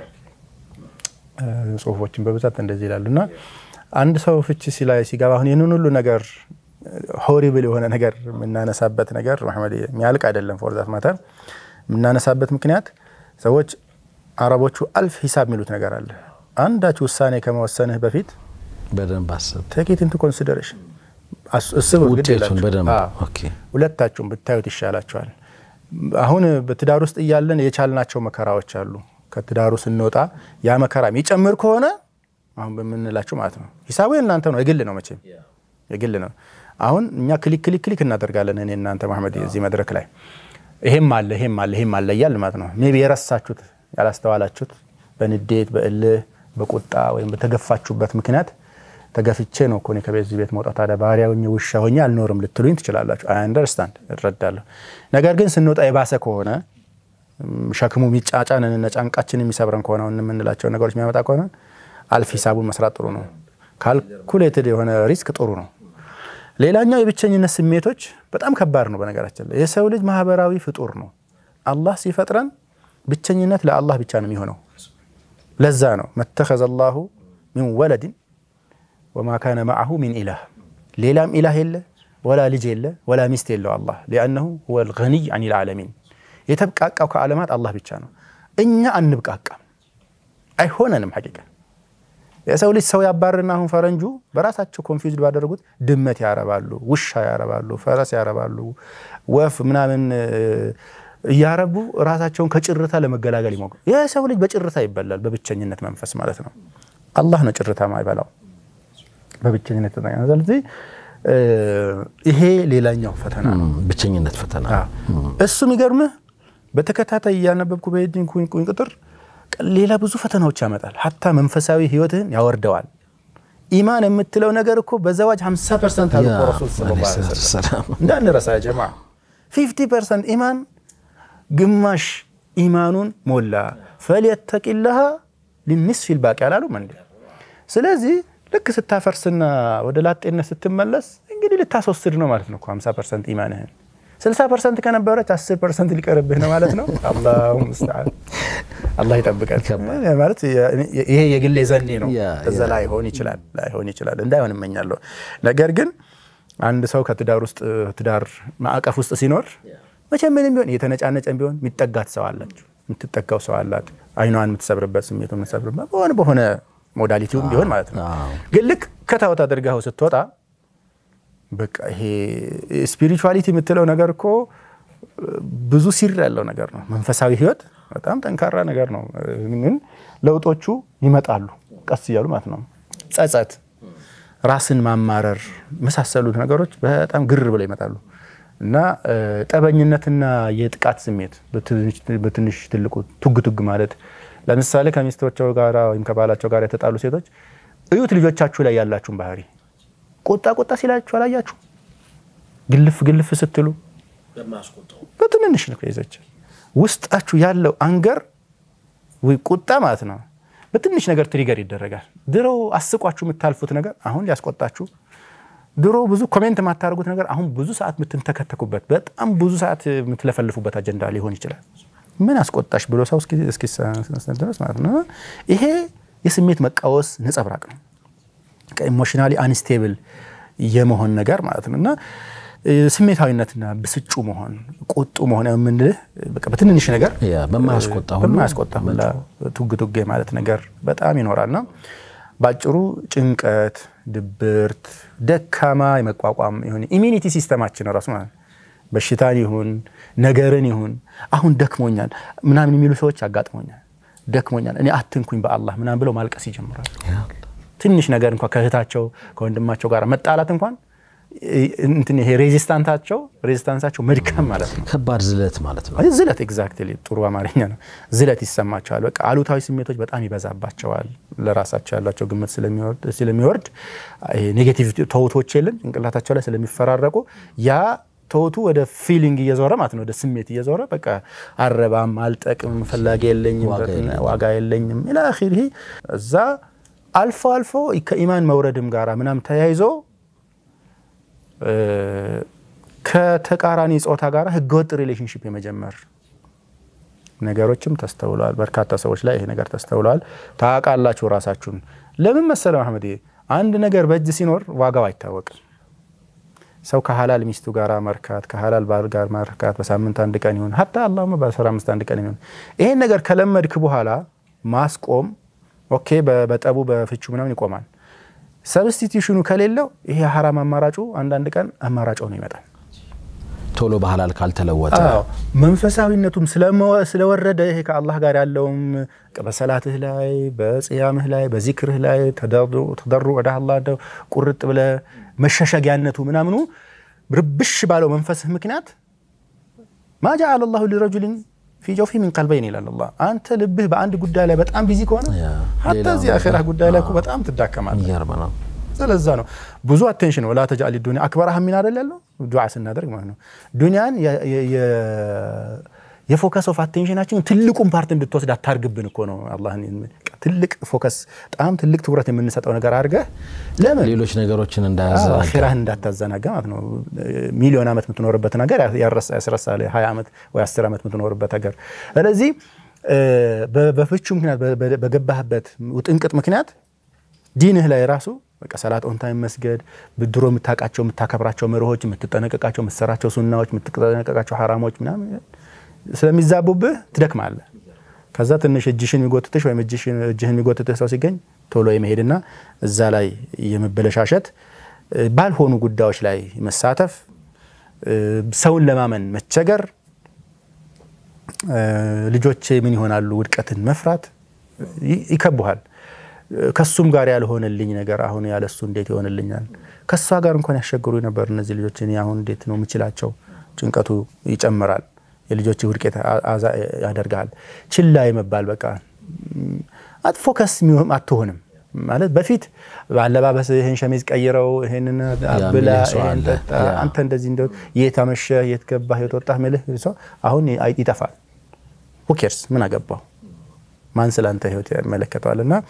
S3: ጽሁፎችን በብዛት እንደዚህ ይላሉ እና አንድ ሰው ፍቺ ሲላይ ሲገባ አሁን ይህንን ሁሉ ነገር ሆሪብል የሆነ ነገር የምናነሳበት ነገር መሐመድ የሚያልቅ አይደለም። ፎርዛት ማተር የምናነሳበት ምክንያት ሰዎች አረቦቹ አልፍ ሂሳብ የሚሉት ነገር አለ። አንዳች ውሳኔ ከመወሰንህ በፊት
S2: በደንብ አስብ፣
S3: ቴክ ኢት ኢንቱ ኮንሲደሬሽን አስቡ።
S2: ውጤቱን በደንብ ኦኬ።
S3: ሁለታችሁም ብታዩት ይሻላቸዋል። አሁን በትዳር ውስጥ እያለን የቻልናቸው መከራዎች አሉ። ከትዳሩ ስንወጣ ያ መከራ የሚጨምር ከሆነ አሁን በምንላቸው ማለት ነው ሂሳቡ የእናንተ ነው፣ የግል ነው፣ መቼም የግል ነው። አሁን እኛ ክሊክ ክሊክ ክሊክ እናደርጋለን። እኔ እናንተ መሐመድ እዚህ መድረክ ላይ ይሄም አለ ይሄም አለ ይሄም አለ እያል ማለት ነው። ሜይ ቢ የረሳችሁት ያላስተዋላችሁት በንዴት በእልህ በቁጣ ወይም በተገፋችሁበት ምክንያት ተገፍቼ ነው እኮ እኔ ከዚህ ቤት መውጣት ታዲያ ባሪያ ሆኜ ውሻ ሆኜ አልኖርም ልትሉኝ ትችላላችሁ። አይ አንደርስታንድ እረዳለሁ። ነገር ግን ስንወጣ የባሰ ከሆነ ሸክሙ የሚጫጫንን ጫንቃችን የሚሰብረን ከሆነ የምንላቸው ነገሮች የሚያመጣ ከሆነ አልፍ ሂሳቡን መስራት ጥሩ ነው። ካልኩሌትድ የሆነ ሪስክ ጥሩ ነው። ሌላኛው የብቸኝነት ስሜቶች በጣም ከባድ ነው። በነገራችን ላይ የሰው ልጅ ማህበራዊ ፍጡር ነው። አላህ ሲፈጥረን ብቸኝነት ለአላህ ብቻ ነው የሚሆነው። ለዛ ነው መተኸዘ ላሁ ሚን ወለድን ወማ ካነ መዐሁ ሚን ኢላህ፣ ሌላም ኢላህ የለ ወላ ልጅ የለ ወላ ሚስት የለው አላህ ሊአነሁ ሁወል ገኒይ አኒል ዓለሚን የተብቃቃው ከዓለማት አላህ ብቻ ነው። እኛ አንብቃቃም፣ አይሆነንም። ሐቂቃ የሰው ልጅ ሰው ያባርና አሁን ፈረንጁ በራሳቸው ኮንፊውዝድ ባደረጉት ድመት ያረባሉ፣ ውሻ ያረባሉ፣ ፈረስ ያረባሉ፣ ወፍ ምናምን እያረቡ ራሳቸውን ከጭርታ ለመገላገል ይሞክሩ። የሰው ልጅ በጭርታ ይበላል፣ በብቸኝነት መንፈስ ማለት ነው። አላህ ነው ጭርታ ማይበላው በብቸኝነት ስለዚህ ይሄ ሌላኛው ፈተና ነው፣
S2: ብቸኝነት ፈተና።
S3: እሱ የሚገርምህ በተከታታይ እያነበብኩ በሄድን ኩኝ ቁጥር ሌላ ብዙ ፈተናዎች ያመጣል። ሀታ መንፈሳዊ ህይወትህን ያወርደዋል። ኢማን የምትለው ነገር እኮ በዘዋጅ 50 ፐርሰንት አሉ ረሱል እንዳንረሳ ጀማ 50 ፐርሰንት ኢማን ግማሽ ኢማኑን ሞላ። ፈልየተቂላሃ ሊኒስፊል ባቂ አላሉም እንዴ? ስለዚህ ልክ ስታፈርስና ወደ ላጤነት ስትመለስ እንግዲህ ልታስወስድ ነው ማለት ነው 50 ፐርሰንት ኢማንህን 60 ፐርሰንት ከነበረች 10 ፐርሰንት ሊቀርብህ ነው ማለት ነው። አላሁ ሙስተዓን አላህ ይጠብቀን። ማለት ይሄ የግሌ ዘኔ ነው። እዛ ላይሆን ይችላል ላይሆን ይችላል እንዳይሆን እመኛለሁ። ነገር ግን አንድ ሰው ከትዳር ውስጥ ትዳር ማዕቀፍ ውስጥ ሲኖር መቼም ምንም ቢሆን እየተነጫነጨን ቢሆን የሚጠጋት ሰው አላችሁ፣ የምትጠጋው ሰው አላት። አይኗን የምትሰብርበት ስሜቱ የምትሰብርበት በሆነ በሆነ ሞዳሊቲውም ቢሆን ማለት ነው። ግን ልክ ከታወት አድርገው ስትወጣ በቃ ይሄ ስፒሪቹዋሊቲ የምትለው ነገር እኮ ብዙ ሲር ያለው ነገር ነው። መንፈሳዊ ህይወት በጣም ጠንካራ ነገር ነው። ግን ለውጦቹ ይመጣሉ ቀስ እያሉ ማለት ነው። ጸጸት፣ ራስን ማማረር መሳሰሉት ነገሮች በጣም ግር ብለው ይመጣሉ እና ጠበኝነትና የጥቃት ስሜት በትንሽ ትልቁ ቱግ ቱግ ማለት ለምሳሌ ከሚስቶቻቸው ጋር ወይም ከባላቸው ጋር የተጣሉ ሴቶች እዩት ልጆቻችሁ ላይ ያላችሁን ባህሪ ቁጣ ቁጣ ሲላችሁ አላያችሁ? ግልፍ ግልፍ ስትሉ በትንንሽ ነው ይዘች ውስጣችሁ ያለው አንገር ወይ ቁጣ ማለት ነው። በትንሽ ነገር ትሪገር ይደረጋል። ድሮ አስቋችሁ የምታልፉት ነገር አሁን ሊያስቆጣችሁ፣ ድሮ ብዙ ኮሜንት የማታደርጉት ነገር አሁን ብዙ ሰዓት የምትንተከተኩበት፣ በጣም ብዙ ሰዓት የምትለፈልፉበት አጀንዳ ሊሆን ይችላል። ምን አስቆጣሽ ብሎ ሰው እስኪሰነድ ድረስ ማለት ነው። ይሄ የስሜት መቃወስ ነጸብራቅ ነው። ኢሞሽናሊ አንስቴብል የመሆን ነገር ማለት ነው እና ስሜታዊነትና ብስጩ መሆን ቁጡ መሆን የምንልህ በትንንሽ ነገር
S2: በማያስቆጣ
S3: በማያስቆጣ ሁላ ቱግ ቱግ ማለት ነገር በጣም ይኖራልና በአጭሩ ጭንቀት፣ ድብርት፣ ደካማ የመቋቋም ይሁን ኢሚኒቲ ሲስተማችን ራሱ ማለት በሽታን ይሁን ነገርን ይሁን አሁን ደክሞኛል ምናምን የሚሉ ሰዎች ያጋጥሞኛል። ደክሞኛል እኔ አትንኩኝ በአላህ ምናምን ብለው ማልቀስ ይጀምራሉ። ትንሽ ነገር እንኳን ከእህታቸው ከወንድማቸው ጋር መጣላት እንኳን እንትን ይሄ ሬዚስታንታቸው ሬዚስታንሳቸው መድከም ማለት ነው።
S2: ከባድ ዝለት ማለት ነው።
S3: ዝለት ኤግዛክትሊ ጥሩ አማርኛ ነው። ዝለት ይሰማቸዋል። በቃ አሉታዊ ስሜቶች በጣም ይበዛባቸዋል። ለራሳቸው ያላቸው ግምት ስለሚወርድ ኔጌቲቭ ተውቶች የለን ጭንቅላታቸው ላይ ስለሚፈራረቁ ያ ተውቱ ወደ ፊሊንግ እየዞረ ማለት ነው፣ ወደ ስሜት እየዞረ በቃ አረባም፣ አልጠቅም፣ ፈላጊ የለኝም፣ ዋጋ የለኝም ኢላ አኺሪህ እዛ አልፎ አልፎ ከኢማን መውረድም ጋራ ምናም ተያይዞ ከተቃራኒ ጾታ ጋር ህገወጥ ሪሌሽንሽፕ የመጀመር ነገሮችም ተስተውለዋል። በርካታ ሰዎች ላይ ይሄ ነገር ተስተውለዋል። ታውቃላችሁ ራሳችሁን። ለምን መሰለ መሐመድ፣ አንድ ነገር በእጅ ሲኖር ዋጋው አይታወቅም። ሰው ከሀላል ሚስቱ ጋር መርካት፣ ከሀላል ባል ጋር መርካት በሳምንት አንድ ቀን ይሁን ሀታ አላሁመ በአስራ አምስት አንድ ቀን ይሁን ይሄን ነገር ከለመድክ በኋላ ማስቆም ኦኬ፣ በጠቡ በፍቹ ምናምን ይቆማል። ሰብስቲቱሽኑ ከሌለው ይሄ የሀራም አማራጩ አንዳንድ ቀን አማራጭ ሆኖ ይመጣል።
S2: ቶሎ በሐላል ካልተለወጠ
S3: መንፈሳዊነቱም ስለወረደ ይሄ ከአላህ ጋር ያለውም በሰላትህ ላይ በጽያምህ ላይ በዚክርህ ላይ ተደሩ ወደ አላህ ቁርጥ ብለ መሸሸጊያነቱ ምናምኑ ርብሽ ባለው መንፈስህ ምክንያት ማ ጀዐለ ላሁ ሊረጁሊን ፊ ጀውፊ ሚን ቀልበይን ይላል አላህ። አንተ ልብህ በአንድ ጉዳይ ላይ በጣም ቢዚ ከሆነ
S2: ያ፣
S3: ሀታ
S2: ሌላው
S3: እዚህ አኼራ ጉዳይ ላይ እኮ በጣም ትዳከማለህ።
S2: የሚገርም ነው።
S3: ስለዛ ነው ብዙ አቴንሽን ወላ ተጃሊ ዱኒያ አክበራ ሀሚን አይደል ያለው ዱዓ ስናደርግ ማለት ነው። ዱኒያን የ- የ- የ- የፎከስ ኦፍ አቴንሽናችን ትልቁን ፓርት እንድትወስድ አታርግብን እኮ ነው። አላህን ትልቅ ፎከስ በጣም ትልቅ ትኩረት የምንሰጠው ነገር አድርገህ ለምን
S2: ሌሎች ነገሮችን
S3: አዎ፣
S2: እንዳያዘናጋ
S3: አኺራህን እንዳታዘናጋ ማለት ነው። ሚሊዮን ዓመት የምትኖርበት ነገር ያረሳ- ያስረሳል። 20 ዓመት ወይ 10 ዓመት የምትኖርበት ሀገር። ስለዚህ እ፣ በ- በፍቹ ምክንያት በ- በ- በገባህበት ውጥንቅጥ ምክንያት ዲንህ ላይ ራሱ በቃ ሰላት ኦን ታይም መስገድ፣ ድሮ የምታውቃቸው የምታከብራቸው መርሆች፣ የምትጠነቀቃቸው የምትሰራቸው ሱናዎች፣ የምትጠነቀቃቸው ሐራሞች ምናምን ስለሚዛቡብህ ትደክማለህ። ከዛ ትንሽ እጅሽን የሚጎትትሽ ወይም እጅሽን- እጅህን የሚጎትትህ ሰው ሲገኝ ቶሎ የመሄድና እዛ ላይ የመበለሻሸት እ፣ ባልሆኑ ጉዳዮች ላይ መሳተፍ እ፣ ሰውን ለማመን መቸገር እ፣ ልጆቼ ምን ይሆናሉ ውድቀትን መፍራት ይ- ይከቡሃል። እ፣ ከሱም ጋር ያልሆነልኝ ነገር አሁን ያለሱ እንዴት ይሆንልኛል? ከሷ ጋር እንኳን ያስቸግሩ ነበር እነዚህ ልጆች እኔ አሁን እንዴት ነው የምችላቸው? ጭንቀቱ ይጨምራል። የልጆች ውድቀት አ- አዛ ያደርጋል። ችላ የመባል በቃ ም፣ አት ፎከስ የሚሆን አትሆንም ማለት በፊት በአለባበስ ይህን ሸሚዝ ቀይረው ይህንን ብላ
S2: የሚልህ ሰው
S3: ይህን
S2: አለ።
S3: ጠጣ
S2: ያ።
S3: አንተ እንደዚህ እንደ የት አመሸህ የት ገባህ የት ወጣህ ምልህ ሰው አሁን አይ- ይጠፋል። ሁኬርስ ምን አገባው ማን ስለ አንተ ህይወት ይመለከተዋል? እና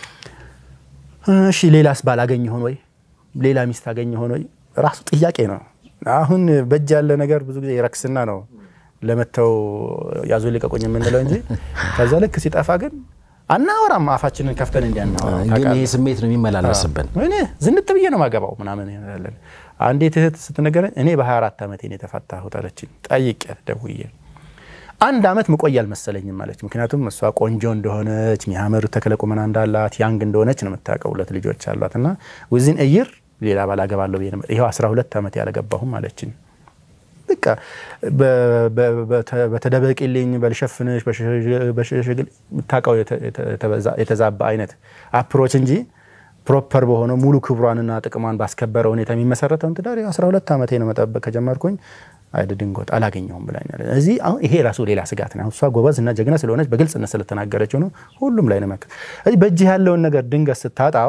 S3: እሺ ሌላስ ባል አገኝ ሆን ወይ ሌላ ሚስት አገኝ ሆን ወይ ራሱ ጥያቄ ነው። አሁን በእጅ ያለ ነገር ብዙ ጊዜ ረክስና ነው ለመተው ያዙ ልቀቁኝ የምንለው እንጂ ከዛ ልክ ሲጠፋ ግን አናወራም። አፋችንን ከፍተን እንዲያናወራ
S2: ግን ይሄ ስሜት ነው የሚመላለስብን።
S3: እኔ ዝንጥ ብዬ ነው ማገባው ምናምን ያለን። አንዲት እህት ስትነገረኝ እኔ በ24 ዓመቴ ነው የተፋታሁት አለችኝ። ጠይቄያት ደውዬ አንድ ዓመት ምቆይ አልመሰለኝም አለች። ምክንያቱም እሷ ቆንጆ እንደሆነች የሚያምር ተክለ ቁመና እንዳላት ያንግ እንደሆነች ነው የምታውቀው። ሁለት ልጆች አሏት እና ውዝን እይር ሌላ ባል አገባለሁ ብዬ ነበር። ይኸው 12 ዓመት ያለገባሁም አለችኝ። በቃ በ- በ- በተ- በተደበቂልኝ በልሸፍንሽ በሸሽግል የምታውቀው የተ- የተ- የተበዛ- የተዛባ አይነት አፕሮች እንጂ ፕሮፐር በሆነው ሙሉ ክብሯንና ጥቅሟን ባስከበረ ሁኔታ የሚመሰረተውን ትዳር ያው 12 ዓመቴ ነው መጠበቅ ከጀመርኩኝ አይደ ድንጎት አላገኘሁም ብላኛል። እዚህ አሁን ይሄ ራሱ ሌላ ስጋት ነው። እሷ ጎበዝ እና ጀግና ስለሆነች በግልጽነት ስለተናገረችው ነው። ሁሉም ላይ ነው መከ እዚህ በእጅህ ያለውን ነገር ድንገት ስታጣው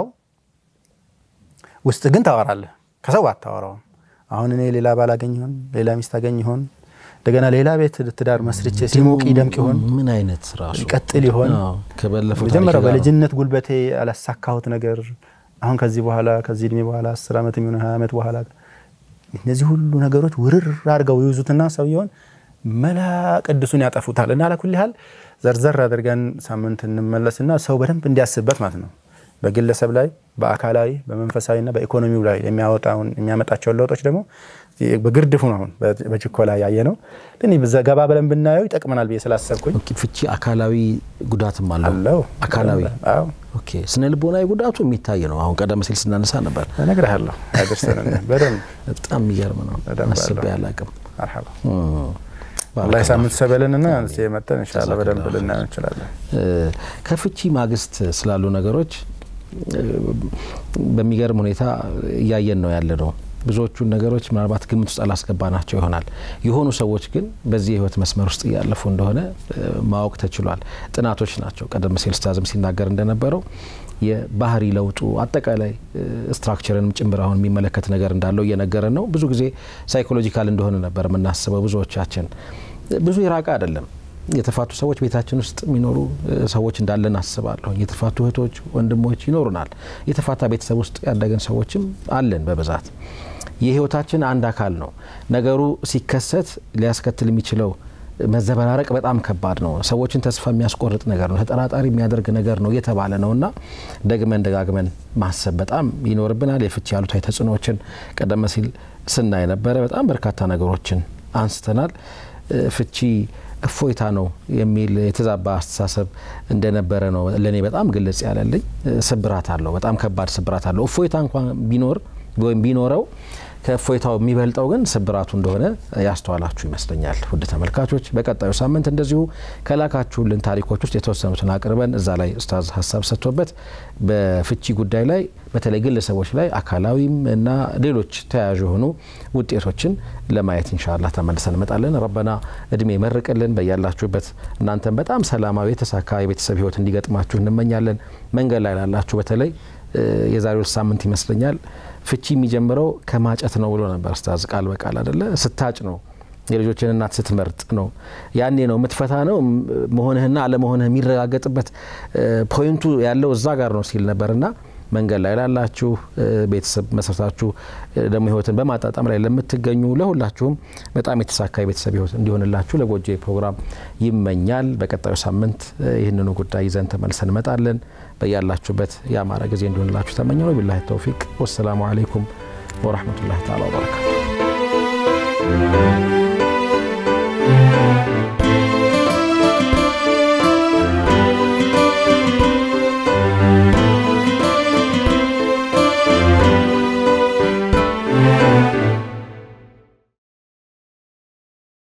S3: ውስጥ ግን ታወራለህ፣ ከሰው አታወራውም። አሁን እኔ ሌላ ባል አገኝ ይሆን ሌላ ሚስት አገኝ ይሆን እንደገና ሌላ ቤት ትዳር መስርቼ ሲሞቅ ይደምቅ ይሆን
S2: ምን አይነት ራሱ
S3: ይቀጥል ይሆን
S2: አዎ፣ ከበለፈው
S3: መጀመሪያ
S2: ታሪክ ጋር
S3: በልጅነት ጉልበቴ ያላሳካሁት ነገር አሁን ከዚህ በኋላ ከዚህ እድሜ በኋላ አስር ዓመት የሚሆን ሀያ ዓመት በኋላ እነዚህ ሁሉ ነገሮች ውርር አድርገው ይይዙትና ሰውየውን መላ ቅዱሱን ያጠፉታል። እና አላኩል ያህል ዘርዘር አድርገን ሳምንት እንመለስና ሰው በደንብ እንዲያስብበት ማለት ነው በግለሰብ ላይ በአካላዊ በመንፈሳዊና በኢኮኖሚው ላይ የሚያወጣውን የሚያመጣቸውን ለውጦች ደግሞ በግርድፉ ነው አሁን በችኮላ ያየ ነው። ግን ገባ ብለን ብናየው ይጠቅመናል ብዬ ስላሰብኩኝ
S2: ኦኬ፣ ፍቺ አካላዊ ጉዳትም አለው።
S3: አለው
S2: አካላዊ
S3: አዎ
S2: ኦኬ፣ ስነ ልቦናዊ ጉዳቱ የሚታይ ነው። አሁን ቀደም ሲል ስናነሳ ነበር።
S3: እነግርሃለሁ ያደርሰን በደንብ
S2: በጣም የሚገርም ነው።
S3: በደንብ
S2: አስቤ
S3: አለው።
S2: አላቅም።
S3: መርሐባ አላህ ሳምንት ሰበልንና እዚህ የመጠን ኢንሻአላህ በደንብ ልናየው እንችላለን።
S2: ከፍቺ ማግስት ስላሉ ነገሮች እ፣ በሚገርም ሁኔታ እያየን ነው ያለ ነው። ብዙዎቹን ነገሮች ምናልባት ግምት ውስጥ አላስገባናቸው ይሆናል። የሆኑ ሰዎች ግን በዚህ የህይወት መስመር ውስጥ እያለፉ እንደሆነ እ፣ ማወቅ ተችሏል። ጥናቶች ናቸው። ቀደም ሲል ስታዝም ሲናገር እንደነበረው የባህሪ ለውጡ አጠቃላይ እ፣ ስትራክቸርንም ጭምር አሁን የሚመለከት ነገር እንዳለው እየነገረን ነው። ብዙ ጊዜ ሳይኮሎጂካል እንደሆነ ነበር የምናስበው ብዙዎቻችን። ብዙ የራቀ አይደለም። የተፋቱ ሰዎች ቤታችን ውስጥ የሚኖሩ እ፣ ሰዎች እንዳለን አስባለሁ። የተፋቱ እህቶች፣ ወንድሞች ይኖሩናል። የተፋታ ቤተሰብ ውስጥ ያደግን ሰዎችም አለን በብዛት የህይወታችን አንድ አካል ነው። ነገሩ ሲከሰት ሊያስከትል የሚችለው መዘበራረቅ በጣም ከባድ ነው። ሰዎችን ተስፋ የሚያስቆርጥ ነገር ነው። ተጠራጣሪ የሚያደርግ ነገር ነው እየተባለ ነው እና ደግመን ደጋግመን ማሰብ በጣም ይኖርብናል። የፍቺ ያሉታዊ ተጽዕኖዎችን ቀደም ሲል ስናይ ነበረ። በጣም በርካታ ነገሮችን አንስተናል። እ፣ ፍቺ እፎይታ ነው የሚል የተዛባ አስተሳሰብ እንደነበረ ነው ለእኔ በጣም ግልጽ ያለልኝ። እ፣ ስብራት አለው፣ በጣም ከባድ ስብራት አለው። እፎይታ እንኳን ቢኖር ወይም ቢኖረው ከእፎይታው የሚበልጠው ግን ስብራቱ እንደሆነ ያስተዋላችሁ ይመስለኛል። ውድ ተመልካቾች በቀጣዩ ሳምንት እንደዚሁ ከላካችሁልን ታሪኮች ውስጥ የተወሰኑትን አቅርበን እዛ ላይ ኡስታዝ ሀሳብ ሰጥቶበት በፍቺ ጉዳይ ላይ በተለይ ግለሰቦች ላይ አካላዊም እና ሌሎች ተያያዥ የሆኑ ውጤቶችን ለማየት ኢንሻአላህ ተመልሰን እንመጣለን። ረበና እድሜ መርቅልን በያላችሁበት እናንተም በጣም ሰላማዊ የተሳካ የቤተሰብ ህይወት እንዲገጥማችሁ እንመኛለን። መንገድ ላይ ላላችሁ በተለይ የዛሬው ሳምንት ይመስለኛል ፍቺ የሚጀምረው ከማጨት ነው ብሎ ነበር ኡስታዝ ቃል በቃል አይደለ ስታጭ ነው የልጆችን እናት ስትመርጥ ነው ያኔ ነው የምትፈታ ነው መሆንህና አለመሆንህ የሚረጋገጥበት ፖይንቱ ያለው እዛ ጋር ነው ሲል ነበርና መንገድ ላይ ላላችሁ ቤተሰብ መስረታችሁ ደግሞ ህይወትን በማጣጣም ላይ ለምትገኙ ለሁላችሁም በጣም የተሳካ የቤተሰብ ህይወት እንዲሆንላችሁ ለጎጆ ፕሮግራም ይመኛል። በቀጣዩ ሳምንት ይህንኑ ጉዳይ ይዘን ተመልሰን እንመጣለን። በያላችሁበት የአማረ ጊዜ እንዲሆንላችሁ ተመኘው። ቢላሂ ተውፊቅ ወሰላሙ አለይኩም ወረህመቱላሂ ተዓላ ወበረካቱ።